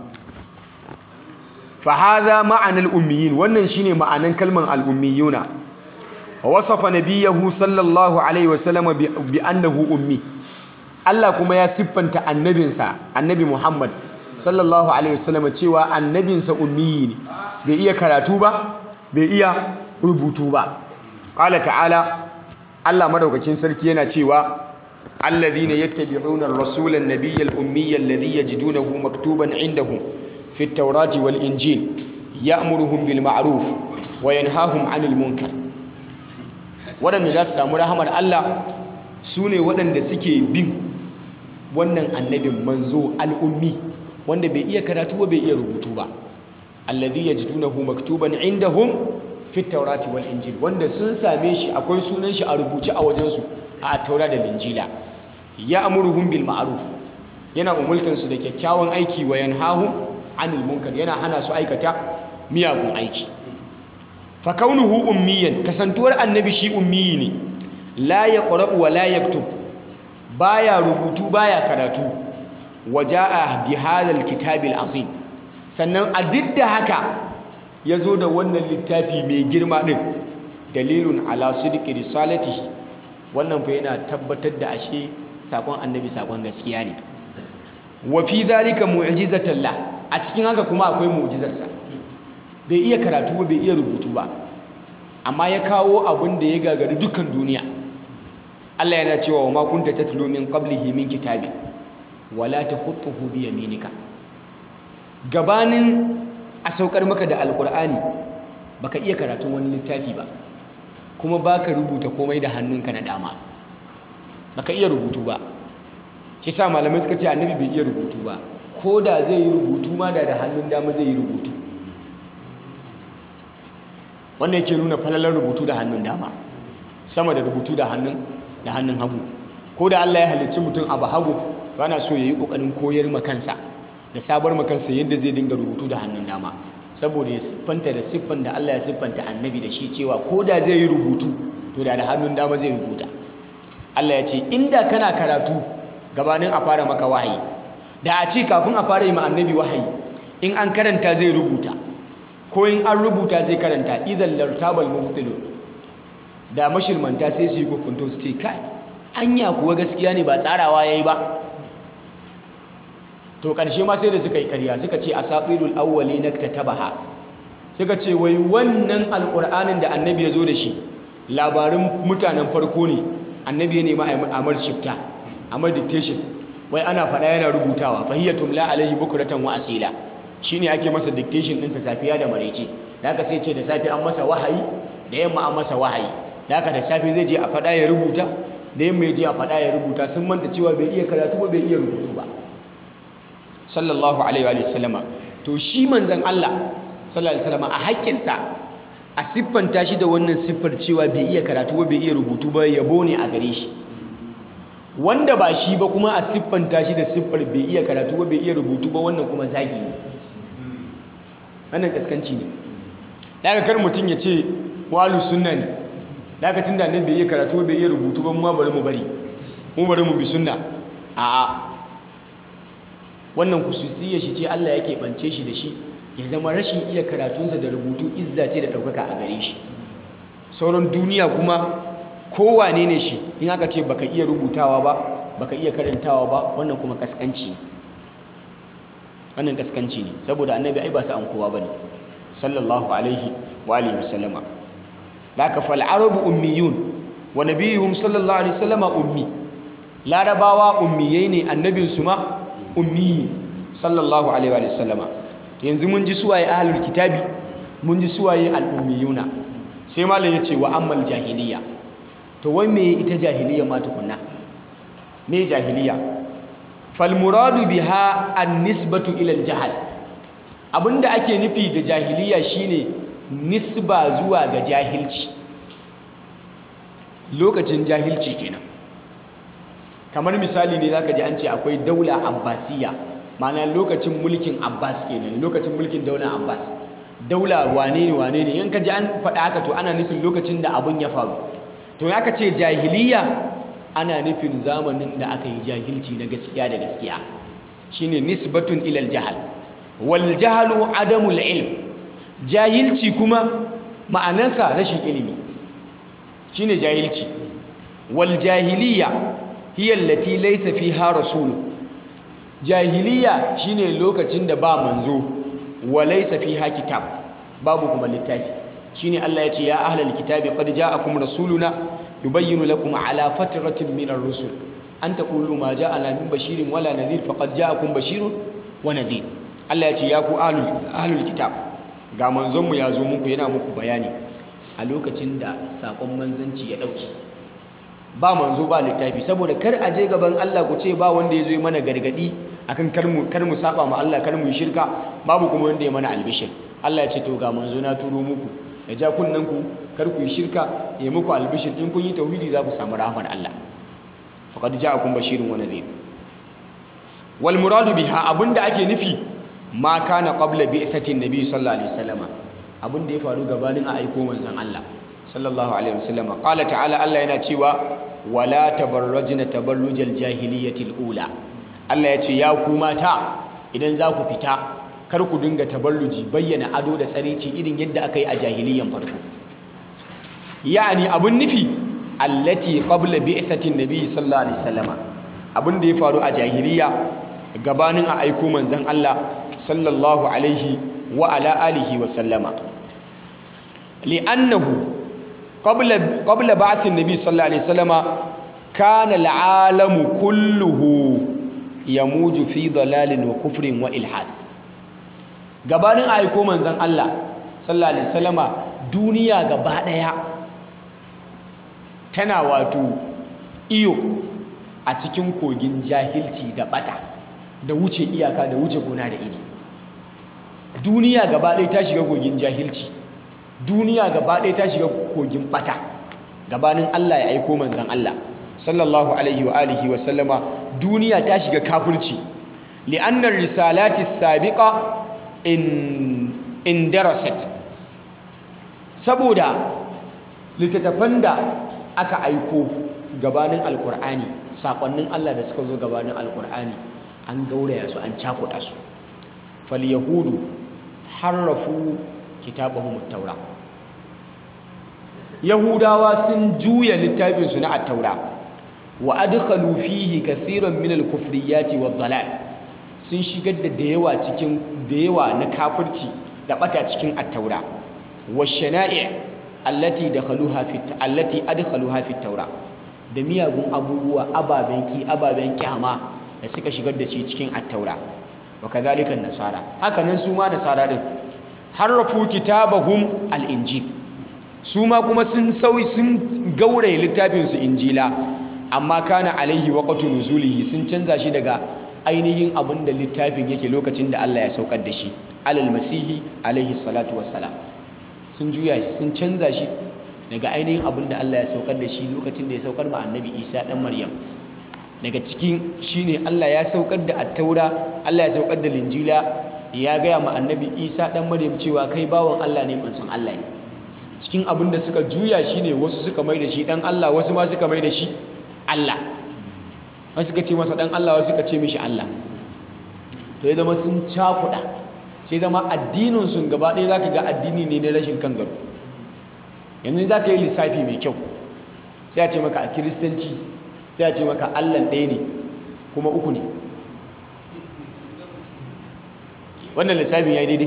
fahaza ma'anar ummiyin wannan shine ma'anan kalman al'ummiyuna wa wasafa nabiyahu sallallahu alaihi wasallama bi annahu ummi Allah kuma ya siffanta annabinsa annabi Muhammad sallallahu alaihi wasallama cewa annabinsa ummiyi ne bai iya karatu ba bai iya rubutu ba qala ta'ala Allah madaukakin sarki yana cewa alladhina yattabi'una ar-rasula an-nabiyya al-ummiyya alladhi yajidunahu maktuban 'indahum fi at-taurati wal-injil ya'muruhum bil ma'ruf wa yanhahum 'anil munkar waɗanda za su samu rahamar Allah sune waɗanda suke bin wannan annabin manzo al-ummi wanda bai iya karatu ba bai iya rubutu ba alladhi yajidunahu maktuban 'indahum fit taurati wal injil wanda sun same shi akwai sunan shi a rubuce a wajensu a taura da linjila ya amuruhum bil ma'ruf yana umultan su da kyakkyawan aiki wa yanhahum anil munkar yana hana su aikata miyagun aiki fa kaunuhu ummiyan kasantuwar annabi shi ummiyi ne la yaqra'u wa la yaktub baya rubutu baya karatu waja'a bi hadha kitabil azim sannan a duk da haka ya zo da wannan littafi mai girma ɗin dalilun ala sidiki risalatihi wannan fa yana tabbatar da ashe sakon annabi sakon gaskiya ne wa fi zalika mu'jizatan la a cikin haka kuma akwai mu'jizarsa bai iya karatu ba bai iya rubutu ba amma ya kawo abin da ya gagari dukkan duniya Allah yana cewa wa ma kunta tatlu min qablihi min kitabi wala takhutuhu bi yaminika gabanin a saukar maka da alkur'ani baka iya karatun wani littafi ba kuma baka rubuta komai da hannunka na dama baka iya rubutu ba shi sa malamai suka ce annabi bai iya rubutu ba ko da zai yi rubutu ma da da hannun dama zai yi rubutu wannan yake nuna falalar rubutu da hannun dama sama da rubutu da hannun da hannun hagu ko da Allah ya halicci mutum abu hagu bana so yayi kokarin koyar ma kansa da sabar makansa yadda zai dinga rubutu da hannun dama saboda ya siffanta da siffan da Allah ya siffanta annabi da shi cewa ko da zai yi rubutu to da da hannun dama zai rubuta Allah ya ce inda kana karatu gabanin a fara maka wahayi da a ce kafin a fara yi ma annabi wahayi in an karanta zai rubuta ko in an rubuta zai karanta idan lartabal mubtilu da mashirmanta sai su yi kokunto su ce kai anya kuwa gaskiya ne ba tsarawa yayi ba to ƙarshe ma sai da suka yi ƙarya suka ce asatirul awwali naktatabaha suka ce wai wannan alƙur'anin da annabi ya zo da shi labarin mutanen farko ne annabi ya nema amar shifta amar dictation wai ana faɗa yana rubutawa fahiyatum la alaihi bukratan wa asila shine ake masa dictation ɗinsa safiya da maraice da haka sai ce da safi an masa wahayi da yamma an masa wahayi da haka da safi zai je a faɗa ya rubuta da yamma ya je a faɗa ya rubuta sun manta cewa bai iya karatu ba bai iya rubutu ba sallallahu alaihi wa sallama to shi manzon Allah sallallahu alaihi wasallam a haƙƙinsa a siffanta shi da wannan siffar cewa bai iya karatu ba bai iya rubutu ba yabo ne a gare shi wanda ba shi ba kuma a siffanta shi da siffar bai iya karatu ba bai iya rubutu ba wannan kuma zagi ne wannan kaskanci ne daga kar mutum ya ce walu sunna ne daga tun da nan bai iya karatu ba bai iya rubutu ba mu ma bari mu bari mu bari mu bi sunna a'a wannan kususiyar shi ce Allah yake bance shi da shi ya zama rashin iya karatunsa da rubutu izza ce da ɗaukaka a gare shi sauran duniya kuma kowane ne shi in aka ce baka iya rubutawa ba baka iya karantawa ba wannan kuma kaskanci wannan kaskanci ne saboda annabi ai ba sa an kowa bane sallallahu alaihi wa alihi wasallama laka fal arabu ummiyun wa nabiyuhum sallallahu alaihi wasallama ummi larabawa ummiyai ne annabinsu ma ummi sallallahu alaihi wa sallama yanzu mun ji suwaye ahlul kitabi mun ji suwaye al'ummiyuna sai malam ya ce wa ammal jahiliya to wai me ita jahiliya ma tukunna me jahiliya fal muradu biha an nisbatu ila al jahl abinda ake nufi da jahiliya shine nisba zuwa ga jahilci lokacin jahilci kenan kamar misali ne zaka ji an ce akwai daula abbasiya ma'ana lokacin mulkin abbas kenan lokacin mulkin daular abbas daula wane ne wane ne in ka ji an faɗa haka to ana nufin lokacin da abun ya faru to aka ce jahiliya ana nufin zamanin da aka yi jahilci na gaskiya da gaskiya shine nisbatun ilal jahal wal jahalu adamul ilm jahilci kuma ma'anarsa rashin ilimi shine jahilci wal jahiliya hiya allati laysa fiha rasul jahiliya shine lokacin da ba manzo wa laysa fiha kitab babu kuma littafi shine Allah ya ce ya ahlal kitabi qad ja'akum rasuluna yubayyinu lakum ala fatratin min ar-rusul an taqulu ma ja'ana min bashirin wala nadhir faqad ja'akum bashirun wa nadhir Allah ya ce ya ku ahlul ahlul kitab ga manzon mu ya zo muku yana muku bayani a lokacin da sakon manzanci ya dauki ba manzo ba littafi saboda kar a je gaban Allah ku ce ba wanda ya zo mana gargadi akan kar mu kar mu saba ma Allah kar mu yi shirka babu kuma wanda ya mana albishir Allah ya ce to ga manzo na turo muku ya ja kunnen ku kar ku yi shirka ya muku albishir in kun yi tauhidi za ku samu rahmar Allah faqad ja'akum bashirun wa nadhir wal muradu biha abinda ake nufi ma kana qabla bi'thati nabi sallallahu alaihi wasallam abinda ya faru gabanin a aiko manzon Allah sallallahu alaihi wasallam qala ta'ala Allah yana cewa wala tabarrajna tabarrujal jahiliyatil ula Allah ya ce ya ku mata idan za ku fita kar ku dinga tabarruji bayyana ado da tsarici irin yadda aka yi a jahiliyan farko yani abun nufi allati qabla bi'thatin nabi sallallahu alaihi wasallama abin da ya faru a jahiliya gabanin a aiko manzon Allah sallallahu alaihi wa ala alihi wa sallama li'annahu qabla qabla ba'thin nabi sallallahu alaihi wasallama kana al'alamu kulluhu yamuju fi dalalin wa kufrin wa ilhad gabanin aiko manzon Allah sallallahu alaihi wasallama duniya gaba daya tana wato iyo a cikin kogin jahilci da bata da wuce iyaka da wuce gona da iri duniya gaba ɗaya ta shiga kogin jahilci duniya gaba ɗaya ta shiga kogin bata gabanin Allah ya aiko manzon Allah sallallahu alaihi wa alihi wa sallama duniya ta shiga kafirci li'annar risalati sabiqa in in darasat saboda littattafan da aka aiko gabanin alkur'ani sakonnin Allah da suka zo gabanin alkur'ani an gauraya su an cakuɗa su fal yahudu harrafu kitabahum at-taura yahudawa sun juya littafin su na at-taura wa adkhalu fihi kaseeran min al-kufriyati wad-dhalal sun shigar da da yawa cikin da yawa na kafirci da bata cikin at-taura wash-shana'i' allati dakhaluha fi allati adkhaluha fi at-taura da miyagun abubuwa ababen ki ababen kyama da suka shigar da shi cikin at-taura wa kadhalika an-nasara haka nan su ma nasara din harrafu kitabahum al-injil su ma kuma sun sauyi sun gauraye littafin su injila amma kana alaihi waqtu nuzulihi sun canza shi daga ainihin abin da littafin yake lokacin da Allah ya saukar da shi alal masihi alaihi salatu wassalam sun juya shi sun canza shi daga ainihin abin da Allah ya saukar da shi lokacin da ya saukar ma annabi Isa dan Maryam daga cikin shine Allah ya saukar da attaura Allah ya saukar da linjila ya gaya ma annabi Isa dan Maryam cewa kai bawan Allah ne manzon Allah ne cikin abin da suka juya shi ne wasu suka mai da shi dan Allah wasu ma suka mai da shi Allah wasu suka ce masa dan Allah wasu suka ce mishi Allah to ya zama sun cakuɗa sai zama addinin sun gaba ɗaya zaka ga addini ne na rashin kan gado yanzu za ka yi lissafi mai kyau sai a ce maka a kiristanci sai a ce maka Allah ɗaya ne kuma uku ne wannan lissafin ya yi daidai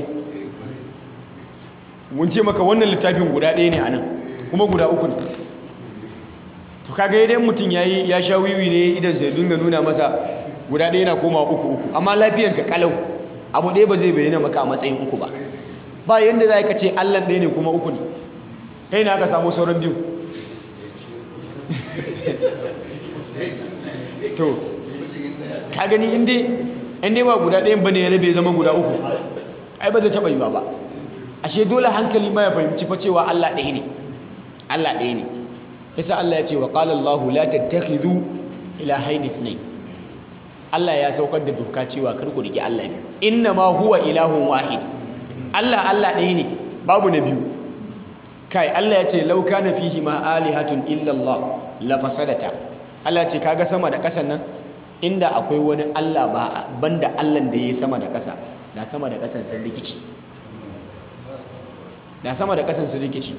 mun ce maka wannan littafin guda ɗaya ne a nan kuma guda uku ne to kaga idan mutum ya yi ya sha wiwi ne idan sai dinga nuna masa guda ɗaya na koma uku uku amma lafiyar ka kalau abu ɗaya ba zai bayyana maka a matsayin uku ba ba yadda za ka ce allah ɗaya ne kuma uku ne kai na aka samu sauran biyu to ka gani inda ba guda ɗayan ba ne ya rabe zama guda uku ai ba zai taɓa yiwa ba ashe dole hankali ma ya fahimci fa cewa Allah ɗaya ne Allah ɗaya ne yasa Allah ya ce wa qala Allah la tattakhidhu ilahayn ithnayn Allah ya saukar da doka cewa kar ku riki Allah biyu inna ma huwa ilahun wahid Allah Allah ɗaya ne babu na biyu kai Allah ya ce law kana fihi ma alihatun illa Allah la fasadata Allah ya ce kaga sama da ƙasan nan inda akwai wani Allah ba banda Allah da yayi sama da ƙasa da sama da ƙasan sun rikici da sama da kasan su rikici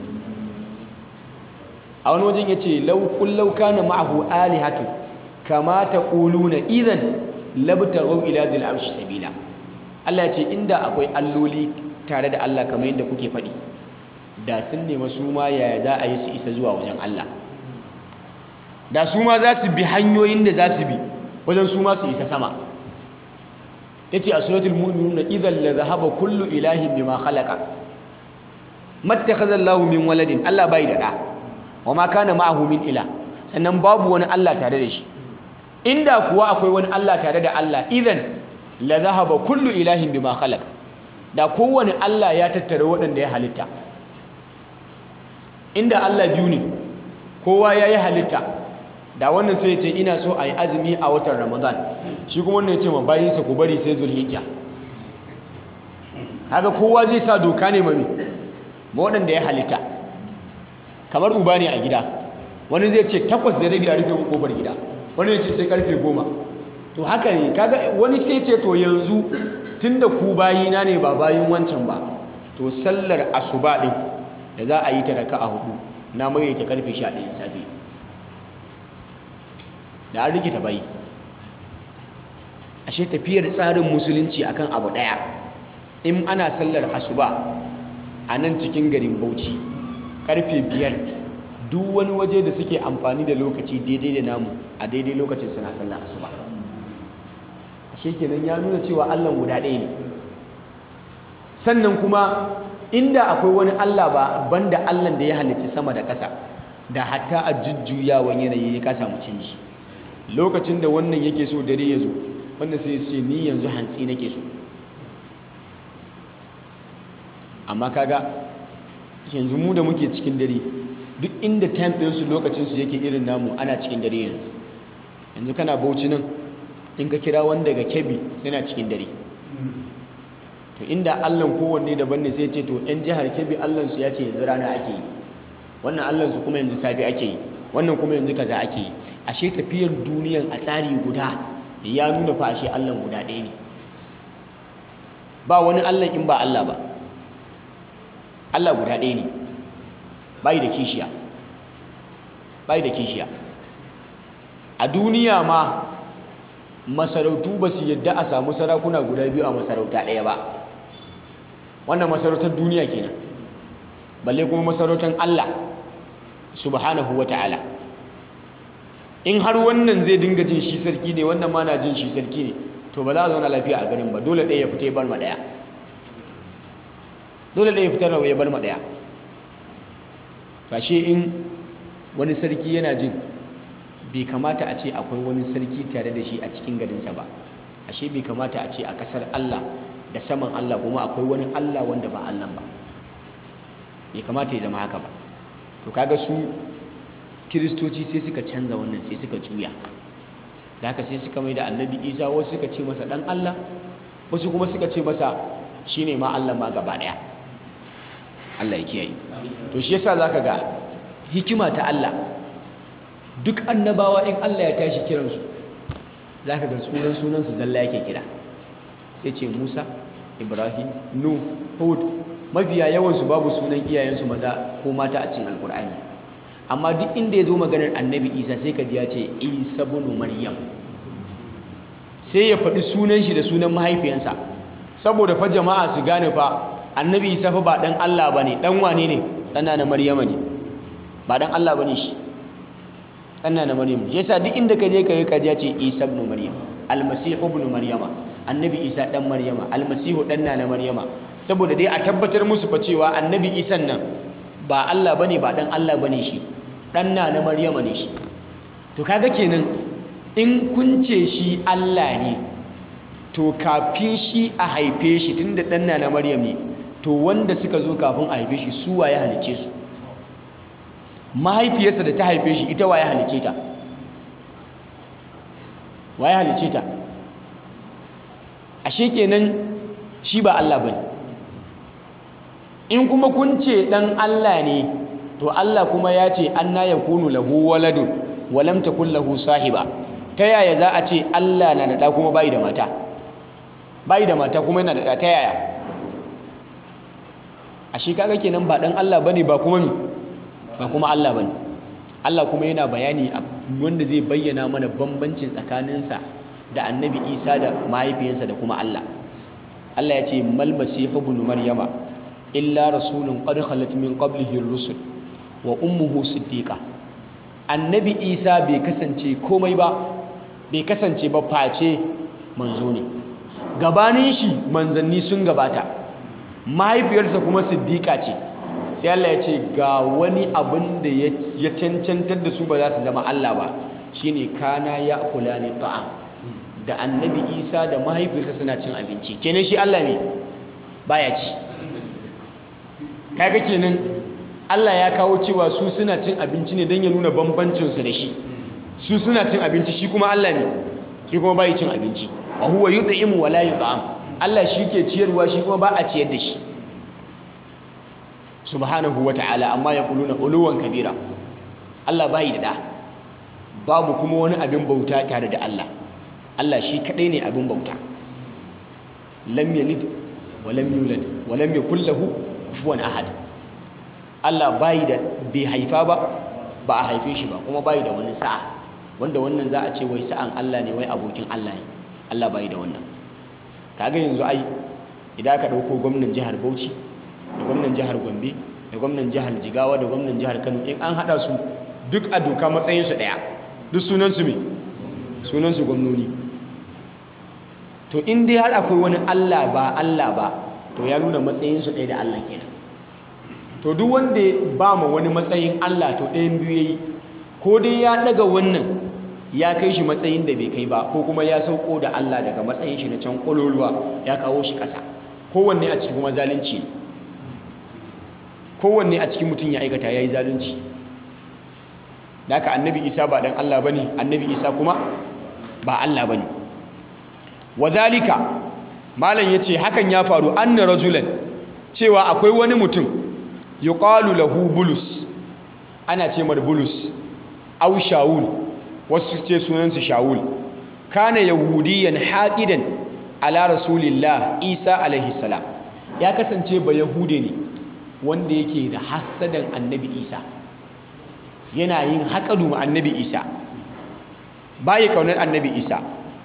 a wani wajen ya ce kullau kana ma'ahu alihatu kama ta ƙuluna idan labtarau ila zil arshi sabila Allah ya ce inda akwai alloli tare da Allah kamar yadda kuke faɗi da sun nema su ma yaya za a yi su isa zuwa wajen Allah da su ma za su bi hanyoyin da za su bi wajen su ma su isa sama ya ce a suratul mu'minuna idan la zahaba kullu ilahin bima khalaqa mattakhadha Allahu min waladin Allah bai da da wa ma kana ma'ahu min ila sannan babu wani Allah tare da shi inda kuwa akwai wani Allah tare da Allah idan la zahaba kullu ilahin bima khalaq da kowane Allah ya tattara waɗanda ya halitta inda Allah biyu ne kowa ya yi halitta da wannan sai ya ce ina so a yi azumi a watan Ramadan shi kuma wannan ya ce ma bayinsa ku bari sai zulhijja haka kowa zai sa doka ne mami ma waɗanda ya halitta kamar uba ne a gida wani zai ce takwas da rabi a rufe kofar gida wani ya ce sai karfe goma to haka ne kaga wani sai ce to yanzu tunda ku bayina ne ba bayin wancan ba to sallar asuba din da za a yi ta raka a hudu na mai ta karfe sha ɗayan safe da an rikita bayi ashe tafiyar tsarin musulunci akan abu ɗaya in ana sallar asuba a nan cikin garin bauchi karfe biyar duk wani waje da suke amfani da lokaci daidai da namu a daidai lokacin suna sallar asuba ashe kenan ya nuna cewa allah guda ɗaya ne sannan kuma inda akwai wani allah ba banda allah da ya halicci sama da ƙasa da hatta a jujjuyawan yanayi ya kasa mu canji lokacin da wannan yake so dare ya zo wanda sai ce ni yanzu hantsi nake so amma kaga yanzu mu da muke cikin dare duk inda time ɗinsu lokacinsu yake irin namu ana cikin dare yanzu yanzu kana bauchi nan in ka kira wanda daga kebbi yana cikin dare to inda allan kowanne daban ne sai ce to 'yan jihar kebbi allansu ya ce yanzu rana ake yi wannan allansu kuma yanzu safi ake yi wannan kuma yanzu kaza ake yi ashe tafiyar duniyan a tsari guda ya nuna fa ashe allan guda ɗaya ne ba wani allan in ba allah ba Allah guda ɗaya ne bai da kishiya bai da kishiya a duniya ma masarautu ba su yadda a samu sarakuna guda biyu a masarauta ɗaya ba wannan masarautar duniya kenan balle kuma masarautar Allah subhanahu wa ta'ala in har wannan zai dinga jin shi sarki ne wannan ma na jin shi sarki ne to ba za a zauna lafiya a garin ba dole ɗaya ya fita ya bar ma ɗaya dole ɗaya fitar da ya bar ma ɗaya fashe in wani sarki yana jin bai kamata a ce akwai wani sarki tare da shi a cikin garinsa ba ashe bai kamata a ce a ƙasar Allah da saman Allah kuma akwai wani Allah wanda ba Allah ba bai kamata ya zama haka ba to kaga su kiristoci sai suka canza wannan sai suka juya da haka sai suka mai da annabi isa wasu suka ce masa dan Allah wasu kuma suka ce masa shine ma Allah ma gaba daya Allah ya kiyaye to shi yasa zaka ga hikima ta Allah duk annabawa in Allah ya tashi kiransu zaka ga sunan sunan su zalla yake kira sai ce Musa Ibrahim Nuh Hud mafiya yawan su babu sunan iyayensu maza ko mata a cikin alkur'ani amma duk inda ya zo maganar annabi Isa sai ka ji ya ce Isa ibn Maryam sai ya faɗi sunan shi da sunan mahaifiyansa saboda fa jama'a su gane fa annabi Isa fa ba dan Allah bane dan wane ne dan na Maryama ne ba dan Allah bane shi dan na Maryam yasa duk inda ka je ka yi ka ji ya ce Isa ibn Maryam almasihu ibn Maryama annabi Isa dan Maryama almasihu dan na Maryama saboda dai a tabbatar musu fa cewa annabi Isan nan ba Allah bane ba dan Allah bane shi dan na na Maryama ne shi to kaga kenan in kun ce shi Allah ne to kafin shi a haife shi tunda dan na na Maryam ne to wanda suka zo kafin a haife shi su waye halice su mahaifiyarsa da ta haife shi ita waye halice ta waye halice ta ashe kenan shi ba Allah bane in kuma kun ce dan Allah ne to Allah kuma ya ce anna yakunu lahu waladun wa lam takul lahu sahiba ta yaya za a ce Allah na da da kuma bai da mata bai da mata kuma yana da da ta yaya ashe kaga kenan ba dan Allah bane ba kuma mi ba kuma Allah bane Allah kuma yana bayani wanda zai bayyana mana bambancin tsakaninsa da annabi Isa da mahaifiyarsa da kuma Allah Allah ya ce mal masihu ibn maryama illa rasulun qad khalat min qablihi ar-rusul wa ummuhu siddiqa annabi isa bai kasance komai ba bai kasance ba face manzo ne gabanin shi manzanni sun gabata mahaifiyarsa kuma siddiqa ce sai Allah ya ce ga wani abin da ya cancantar da su ba za su zama Allah ba shine kana ya kula ne ta'am da annabi isa da mahaifiyarsa suna cin abinci kenan shi Allah ne baya ci kaga kenan Allah ya kawo cewa su suna cin abinci ne don ya nuna bambancinsu da shi su suna cin abinci shi kuma Allah ne shi kuma bai cin abinci wa huwa yut'imu wa la yut'am Allah shi ke ciyarwa shi kuma ba a ciyar da shi subhanahu wa ta'ala amma yaquluna uluwan kabira Allah bai da da babu kuma wani abin bauta tare da Allah Allah shi kadai ne abin bauta lam yalid wa lam yulad wa lam yakul lahu kufuwan ahad Allah bai da bai haifa ba ba a haife shi ba kuma bai da wani sa'a wanda wannan za a ce wai sa'an Allah ne wai abokin Allah ne Allah bai da wannan kaga yanzu ai idan ka dauko gwamnan jihar Bauchi da gwamnan jihar Gombe da gwamnan jihar Jigawa da gwamnan jihar Kano in an hada su duk a doka matsayin su daya duk sunan su me sunan su gwamnoni to in dai har akwai wani Allah ba Allah ba to ya nuna matsayin su ɗaya da Allah kenan to duk wanda ba ma wani matsayin Allah to ɗayan biyu yayi ko dai ya daga wannan ya kai shi matsayin da bai kai ba ko kuma ya sauko da Allah daga matsayin shi na can kololuwa ya kawo shi ƙasa kowanne a cikin kuma zalunci ne kowanne a cikin mutum ya aikata ya yi zalunci da haka annabi isa ba dan Allah bane annabi isa kuma ba Allah bane wa zalika malam yace hakan ya faru anna rajulan cewa akwai wani mutum yuqalu lahu bulus ana ce mar bulus aw shaul wasu ce sunansa shawul kana yahudiyan haqidan ala rasulillah isa alaihi salam ya kasance ba yahude ne wanda yake da hasadan annabi isa yana yin haƙadu ma annabi isa baya kaunar annabi isa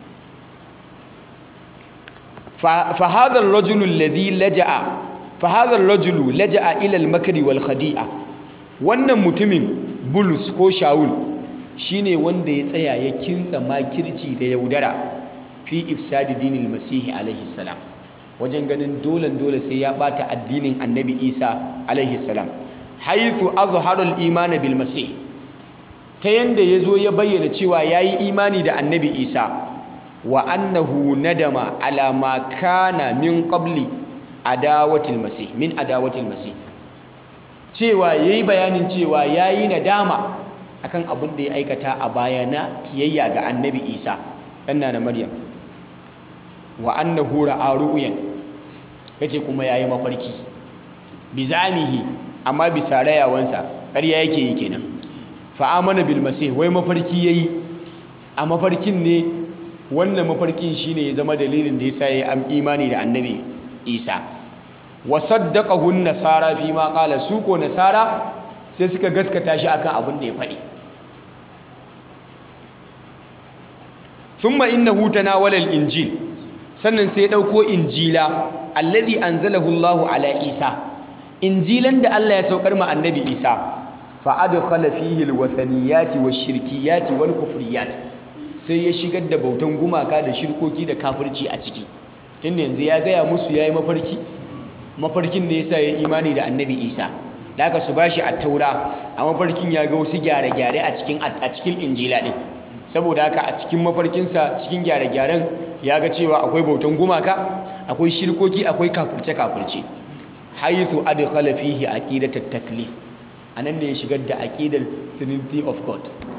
fa hadha ar-rajulu alladhi laja'a fa hadha ar-rajulu laja'a ila al-makri wal khadi'a wannan mutumin bulus ko shawul shine wanda ya tsaya ya kintsa makirci da yaudara fi ifsadi dinil masihi alaihi salam wajen ganin dolan dole sai ya bata addinin annabi isa alaihi salam haithu azharul iman bil masih ta yanda yazo ya bayyana cewa yayi imani da annabi isa wa annahu nadama ala ma kana min qabli adawatil masih min adawatil masih cewa yayi bayanin cewa yayi nadama akan abin da ya aikata a baya na kiyayya ga annabi Isa dan na Maryam wa annahu ra'a ru'yan yace kuma yayi mafarki bizamihi amma bisa rayawansa ƙarya yake yi kenan fa amana bil masih wai mafarki yayi a mafarkin ne wannan mafarkin shine ya zama dalilin da yasa yayi am imani da annabi Isa wa saddaqahu an-nasara fi ma qala su ko nasara sai suka gaskata shi akan abin da ya faɗi thumma innahu tanawala al-injil sannan sai ya dauko injila alladhi anzalahu Allahu ala Isa injilan da Allah ya saukar ma annabi Isa fa adkhala fihi al-wathaniyati wash-shirkiyati wal-kufriyat sai ya shigar da bautan gumaka da shirkoki da kafirci a ciki tunda yanzu ya gaya musu yayi mafarki mafarkin ne yasa ya imani da annabi Isa da aka su bashi at-taura a mafarkin ya ga wasu gyare-gyare a cikin a cikin injila din saboda haka a cikin mafarkinsa cikin gyare-gyaren ya ga cewa akwai bautan gumaka akwai shirkoki akwai kafirce-kafirce haithu adkhala fihi aqidat at-taklif anan ne ya shigar da aqidar trinity of god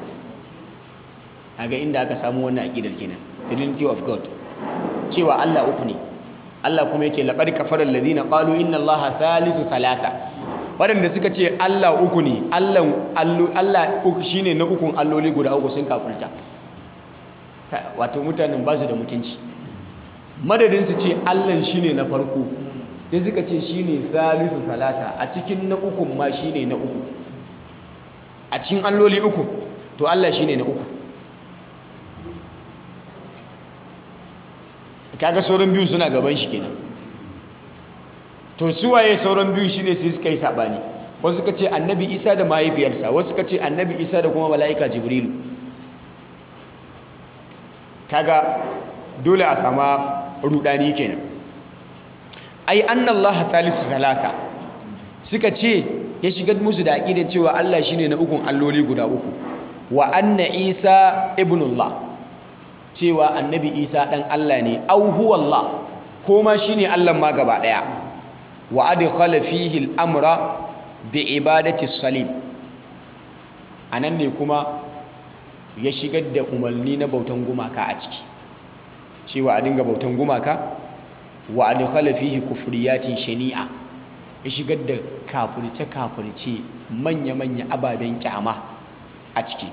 aga inda aka samu wannan aqidar kenan trinity of god cewa Allah uku ne Allah kuma yace laqad kafara alladhina qalu inna allaha thalithu thalatha waɗanda suka ce Allah uku ne Allah Allah uku shine na ukun alloli guda uku sun kafirta wato mutanen ba su da mutunci madadin su ce Allah shine na farko sai suka ce shine salisu salata a cikin na ukun ma shine na uku a cikin alloli uku to Allah shine na uku kaga sauran biyu suna gaban shi kenan to su waye sauran biyu shine sai suka yi sabani wasu suka ce annabi Isa da mahaifiyarsa wasu suka ce annabi Isa da kuma mala'ika Jibrilu kaga dole a sama rudani kenan ai anna Allah thalithu thalatha suka ce ya shigar musu da aqidar cewa Allah shine na ukun alloli guda uku wa anna Isa ibnullah cewa annabi Isa dan Allah ne au huwa Allah ko ma shine Allah ma gaba daya wa adkhala fihi al-amra bi ibadati salim anan ne kuma ya shigar da umarni na bautan gumaka a ciki cewa a dinga bautan gumaka wa adkhala fihi kufriyatin shani'a ya shigar da kafirce kafirce manya manya ababen kyama a ciki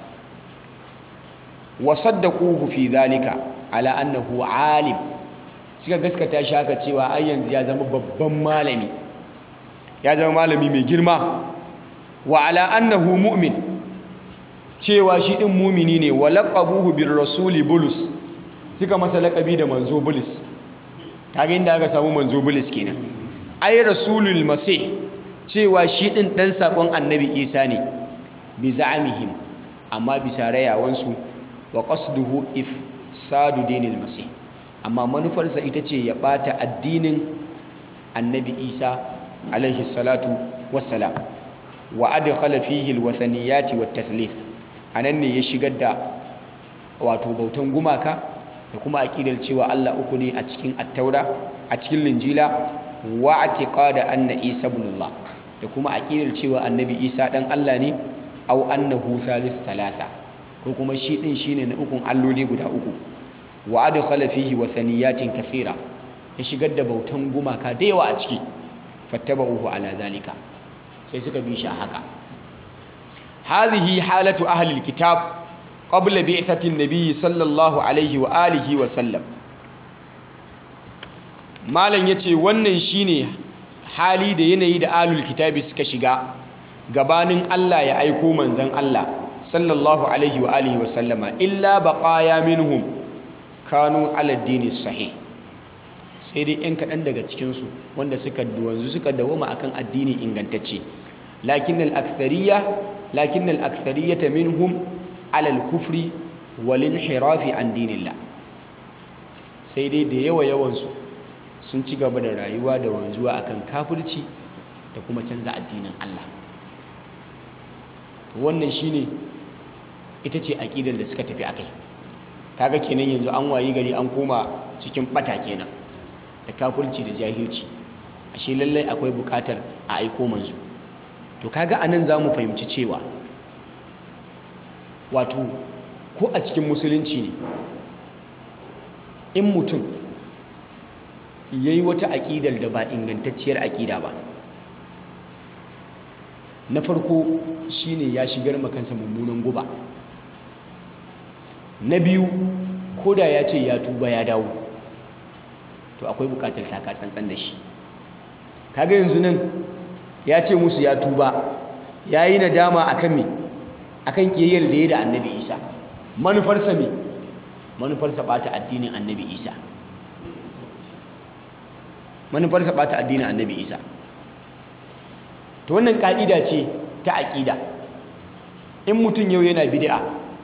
wa saddaquhu fi dhalika ala annahu alim suka gaskata shi haka cewa ai yanzu ya zama babban malami ya zama malami mai girma wa ala annahu mu'min cewa shi din mumini ne wa laqabuhu bir rasuli bulus suka masa laqabi da manzo bulus kage inda aka samu manzo bulus kenan ai rasulul masih cewa shi din dan sakon annabi isa ne bi za'amihim amma bisa rayawansu wa qasduhu ifsadu dinil masih amma manufarsa ita ce ya bata addinin annabi isa alaihi salatu wassalam wa adkhala fihi alwathaniyati wattaslif anan ne ya shigar da wato bautan gumaka da kuma aqidar cewa Allah uku ne a cikin at-taura a cikin linjila wa i'tiqada anna isa ibnullah da kuma aqidar cewa annabi isa dan Allah ne aw annahu thalith thalatha ko kuma shi din shine na ukun alloli guda uku wa adkhala fihi wathaniyatin kathira ya shigar da bautan gumaka da yawa a ciki fattaba'uhu ala zalika sai suka bi shi haka hadhihi halatu ahli alkitab qabla bi'thati an-nabiy sallallahu alaihi wa alihi wa sallam malan yace wannan shine hali da yanayi da ahlul kitabi suka shiga gabanin Allah ya aiko manzon Allah sallallahu alaihi wa alihi wa sallama illa baqaya minhum kanu ala dini sahih sai dai yan kaɗan daga cikinsu wanda suka wanzu suka dawoma akan addini ingantacce lakin al-akthariya lakin al-akthariyata minhum ala al-kufri wal inhirafi an dinillah sai dai da yawa yawansu sun ci gaba da rayuwa da wanzuwa akan kafirci da kuma canza addinin Allah wannan shine ita ce aqidar da suka tafi akai kaga kenan yanzu an wayi gari an koma cikin bata kenan da kafulci da jahilci ashe lallai akwai bukatar a aiko manzo to kaga anan zamu fahimci cewa wato ko a cikin musulunci ne in mutum yayi wata aƙidar da ba ingantacciyar aƙida ba na farko shine ya shigar makansa mummunan guba na biyu koda ya ce ya tuba ya dawo to akwai bukatar taka tsantsan da shi kaga yanzu nan ya ce musu ya tuba ya yi nadama a kan me a kan ƙiyayyar da ya da annabi isa manufarsa me manufarsa ɓata addinin annabi isa manufarsa ɓata addinin annabi isa to wannan ƙa'ida ce ta aƙida in mutum yau yana bid'a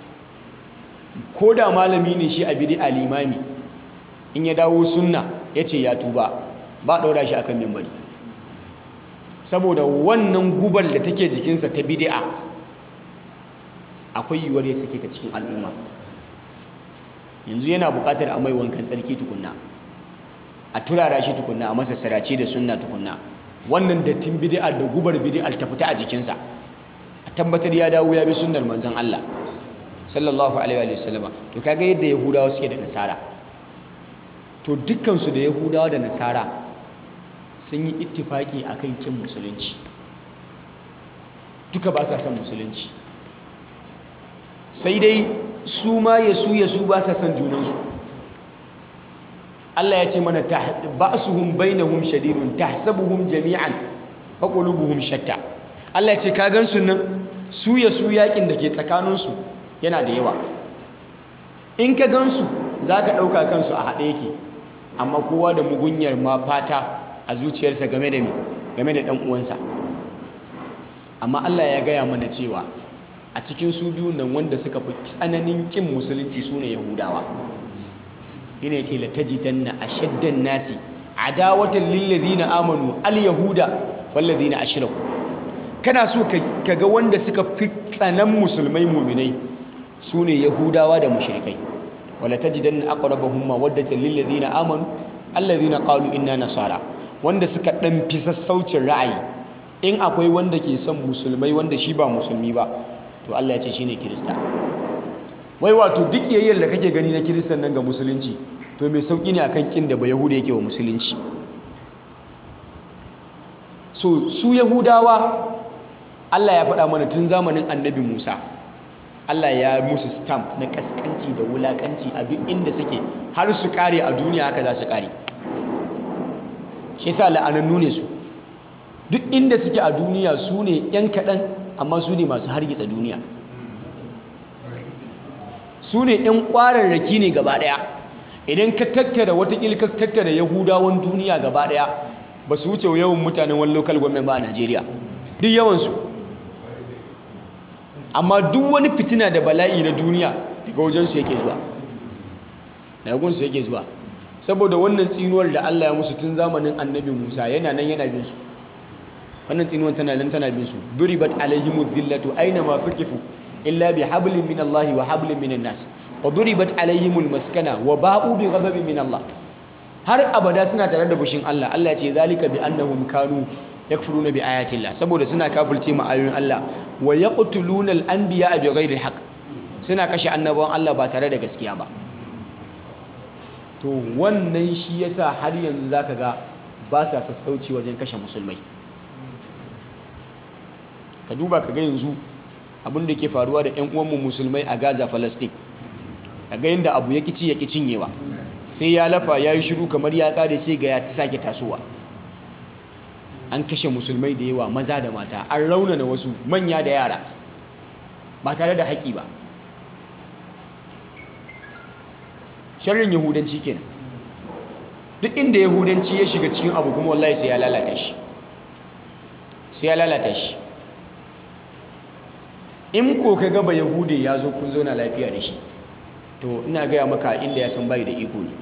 ko da malami ne shi a bid'a limami in ya dawo sunna ya ce ya tuba ba ɗaura shi akan mimbari saboda wannan gubar da take jikinsa ta bid'a akwai yiwuwar ya sake ta cikin al'umma yanzu yana buƙatar a mai wankan tsarki tukunna a turara shi tukunna a masa sarace da sunna tukunna wannan dattin bid'a da gubar bid'ar ta fita a jikinsa a tabbatar ya dawo ya bi sunnar manzon Allah sallallahu alaihi wa sallama to kaga yadda yahudawa suke da nasara to dukkansu da yahudawa da nasara sun yi ittifaki akan kin musulunci duka ba sa son musulunci sai dai su ma yasu yasu ba sa son junansu Allah ya ce mana ba'suhum bainahum shadidun tahsabuhum jami'an wa qulubuhum shatta Allah ya ce ka gansu nan su yasu yakin da ke tsakaninsu yana da yawa in ka gansu za ka ɗauka kansu a haɗe yake amma kowa da mugunyar ma fata a zuciyarsa game da game da ɗan uwansa amma Allah ya gaya mana cewa a cikin su biyu nan wanda suka fi tsananin kin musulunci su ne yahudawa yana ce la tajidanna ashaddan nasi adawatan lil ladina amanu al yahuda wal ladina ashraku kana so ka ga wanda suka fi tsanan musulmai muminai su ne yahudawa da mushrikai wala tajidanna aqrabahum mawaddatan lil ladina amanu alladhina qalu inna nasara wanda suka dan fi sassaucin ra'ayi in akwai wanda ke son musulmai wanda shi ba musulmi ba to Allah ya ce shine kirista wai wato duk yayyar da kake gani na kiristan nan ga musulunci to mai sauki ne akan kin da ba yahuda yake wa musulunci so su yahudawa Allah ya faɗa mana tun zamanin annabi Musa Allah ya musu stamp na kaskanci da wulakanci a duk inda suke har su kare a duniya haka za su kare shi yasa la'anannu ne su duk inda suke a duniya su ne yan kaɗan amma su ne masu hargitsa duniya su ne yan ƙwararraki ne gaba ɗaya idan ka tattara watakila ka tattara yahudawan duniya gaba ɗaya ba su wuce yawan mutanen wani local government ba a najeriya duk yawansu amma duk wani fitina da bala'i na duniya daga wajensu yake zuwa daga gunsu yake zuwa saboda wannan tsinuwar da Allah ya musu tun zamanin annabi Musa yana nan yana bin su wannan tsinuwar tana nan tana bin su duribat alaihimu dhillatu aina ma tuqifu illa bi hablin min Allah wa hablin min nas wa duribat alaihimul maskana wa ba'u bi ghadabin min Allah har abada suna tare da bushin Allah Allah ya ce zalika bi annahum kanu yakfuruna bi ayatillah saboda suna kafirce ma ayoyin Allah wa yaqtuluna al-anbiya bi ghairi haqq suna kashe annabawan Allah ba tare da gaskiya ba to wannan shi yasa har yanzu zaka ga ba sa sassauci wajen kashe musulmai ka duba ka ga yanzu abin da ke faruwa da ƴan uwanmu musulmai a Gaza Palestine kaga yanda abu ya kici ya cinyewa sai ya lafa ya yi shiru kamar ya kare sai ga ya sake tasowa an kashe musulmai da yawa maza da mata an raunana wasu manya da yara ba tare da haƙi ba sharrin yahudanci kenan duk inda yahudanci ya shiga cikin abu kuma wallahi sai ya lalata shi sai ya lalata shi in ko ka gaba yahude ya zo kun zauna lafiya da shi to ina gaya maka inda ya san bai da iko ne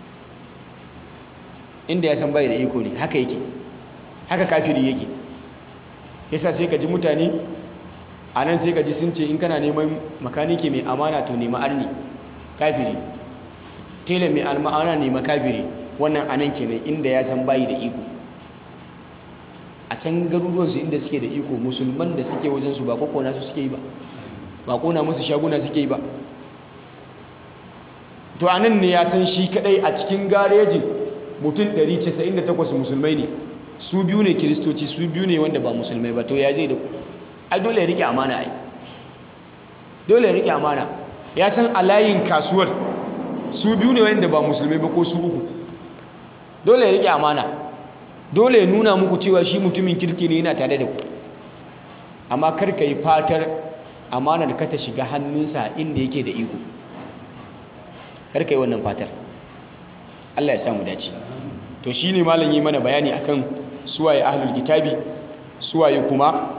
inda ya san bai da iko ne haka yake haka kafiri yake yasa sai ka ji mutane a nan sai ka ji sun ce in kana neman makaniki mai amana to nema arni kafiri tela mai alma'ana ne makafiri wannan anan kenan inda ya san bayi da iko a can garuruwansu inda suke da iko musulman da suke wajensu ba kokona su suke yi ba ba kona musu shaguna suke yi ba to anan ne ya san shi kadai a cikin garejin mutum 198 musulmai ne su biyu ne kiristoci su biyu ne wanda ba musulmai ba to ya zai da ai dole ya rike amana ai dole ya rike amana ya san a layin kasuwar su biyu ne wanda ba musulmai ba ko su uku dole ya rike amana dole ya nuna muku cewa shi mutumin kirki ne yana tare da ku amma kar ka yi fatar amanar ka ta shiga hannunsa inda yake da iko kar ka yi wannan fatar Allah ya samu dace to shine malam yi mana bayani akan suwaye ahlul kitabi suwaye kuma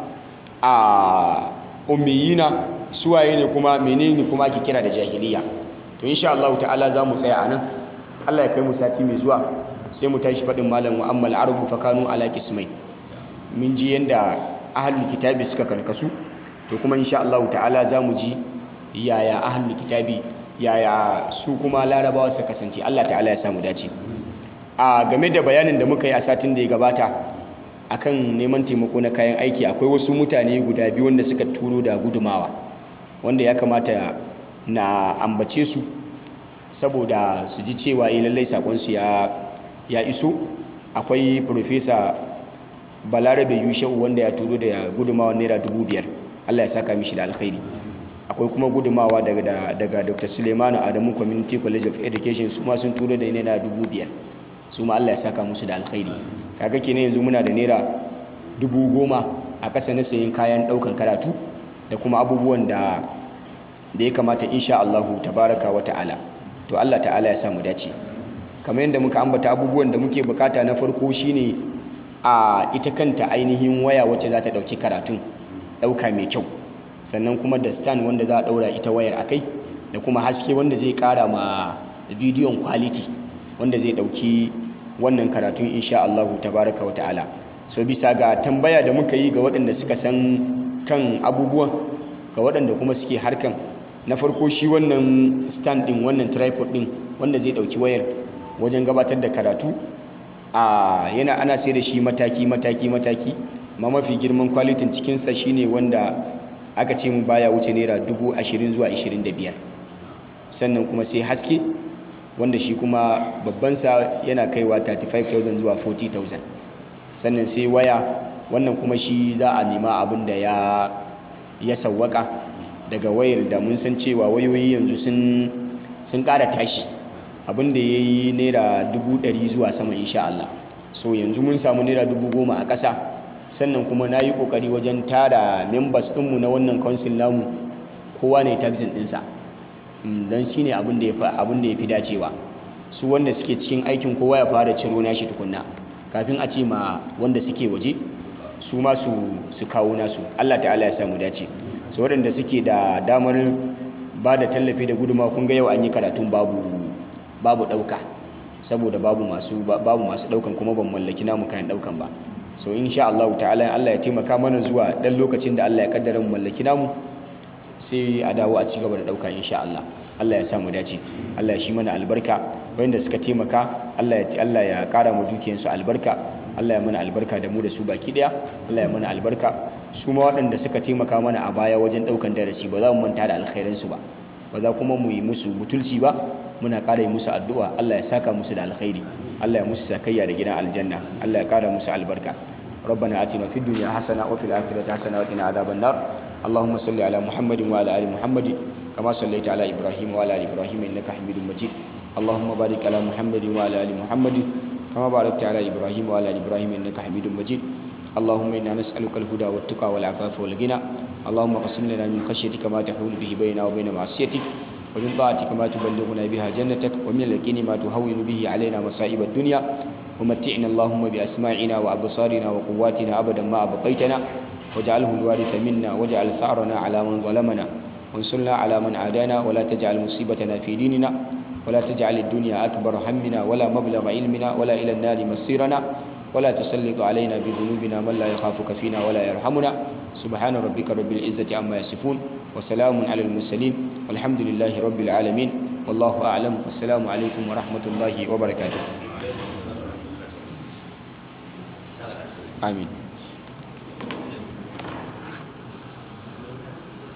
a ummiyina suwaye ne kuma menene kuma ake kira da jahiliya to insha Allah ta'ala za mu tsaya anan Allah ya kai mu sati mai zuwa sai mu tashi faɗin malam mu'ammal arabu fa kanu ala qismai mun ji yanda ahlul kitabi suka karkasu to kuma insha Allah ta'ala za mu ji yaya ahlul kitabi yaya su kuma larabawa suka kasance Allah ta'ala ya samu dace a game da bayanin da muka yi a satin da ya gabata akan neman taimako na kayan aiki akwai wasu mutane guda biyu wanda suka turo da gudumawa wanda ya kamata na ambace su saboda su ji cewa eh lallai sakonsu ya ya iso akwai profesa balarabe yushau wanda ya turo da gudumawa naira dubu biyar allah ya saka mishi da alkhairi akwai kuma gudumawa daga daga dr suleimanu adamu community college of education su ma sun turo da naira dubu biyar su ma allah ya saka musu da alkhairi kaga kenan yanzu muna da naira dubu goma a ƙasa na sayin kayan ɗaukan karatu da kuma abubuwan da da ya kamata insha allahu tabaraka wa ta'ala to allah ta'ala ya samu dace kamar yadda muka ambata abubuwan da muke bukata na farko shine a ita kanta ainihin waya wacce za ta ɗauki karatun ɗauka mai kyau sannan kuma da stand wanda za a ɗaura ita wayar akai da kuma haske wanda zai ƙara ma bidiyon quality wanda zai ɗauki wannan karatun insha Allah tabaraka wa ta'ala so bisa ga tambaya da muka yi ga waɗanda suka san kan abubuwan ga waɗanda kuma suke harkan na farko shi wannan stand ɗin wannan tripod ɗin wanda zai ɗauki wayar wajen gabatar da karatu a yana ana sai da shi mataki mataki mataki ma mafi girman kwalitin cikinsa shine wanda aka ce mu baya wuce naira dubu ashirin zuwa ashirin da biyar sannan kuma sai haske wanda shi kuma babbansa yana kaiwa 35,000 zuwa 40,000 sannan sai waya wannan kuma shi za a nema abin da ya ya sawwaka daga wayar da mun san cewa wayoyi yanzu sun sun ƙara tashi abin da ya yi naira dubu ɗari zuwa sama insha Allah so yanzu mun samu naira dubu goma a ƙasa sannan kuma na yi ƙoƙari wajen tara members ɗinmu na wannan council namu kowa ne taxin ɗinsa don shi ne abin da ya fi dacewa su wanda suke cikin aikin kowa ya fara ciro nashi tukunna kafin a ce ma wanda suke waje su ma su kawo nasu Allah ta'ala ya samu dace su waɗanda suke da damar ba da tallafi da guduma kun ga yau an yi karatun babu babu ɗauka saboda babu masu babu masu ɗaukan kuma ban mallaki namu kayan ɗaukan ba so insha Allah ta'ala Allah ya taimaka mana zuwa ɗan lokacin da Allah ya kaddara mu mallaki namu sai a dawo a ci gaba da ɗauka insha Allah Allah ya samu dace Allah ya shi mana albarka wanda suka taimaka Allah ya Allah ya ƙara mu dukiyarsu albarka Allah ya mana albarka da mu da su baki ɗaya Allah ya mana albarka su ma waɗanda suka taimaka mana a baya wajen ɗaukan darasi ba za mu manta da alkhairansu ba ba za kuma mu yi musu butulci ba muna ƙara yi musu addu'a Allah ya saka musu da alkhairi Allah ya musu sakayya da gidan aljanna Allah ya ƙara musu albarka ربنا آتنا في الدنيا حسنة وفي الآخرة حسنة وقنا عذاب النار اللهم صل على محمد وعلى آل محمد كما صليت على إبراهيم وعلى آل إبراهيم إنك حميد مجيد اللهم بارك على محمد وعلى آل محمد كما باركت على إبراهيم وعلى آل إبراهيم إنك حميد مجيد اللهم إنا نسألك الهدى والتقى والعفاف والغنى اللهم قسم لنا من خشيتك ما تحول به بيننا وبين معصيتك ومن طاعتك ما تبلغنا بها جنتك ومن اليقين ما تهون به علينا مصائب الدنيا ومتعنا اللهم بأسماعنا وأبصارنا وقواتنا أبدا ما أبقيتنا واجعله الوارث منا واجعل ثأرنا على من ظلمنا وانصرنا على من عادانا ولا تجعل مصيبتنا في ديننا ولا تجعل الدنيا أكبر همنا ولا مبلغ علمنا ولا إلى النار مصيرنا ولا تسلط علينا بذنوبنا من لا يخافك فينا ولا يرحمنا سبحان ربك رب العزة عما يصفون وسلام على المرسلين والحمد لله رب العالمين wallahu a'lam assalamu alaikum wa rahmatullahi wa barakatuh amin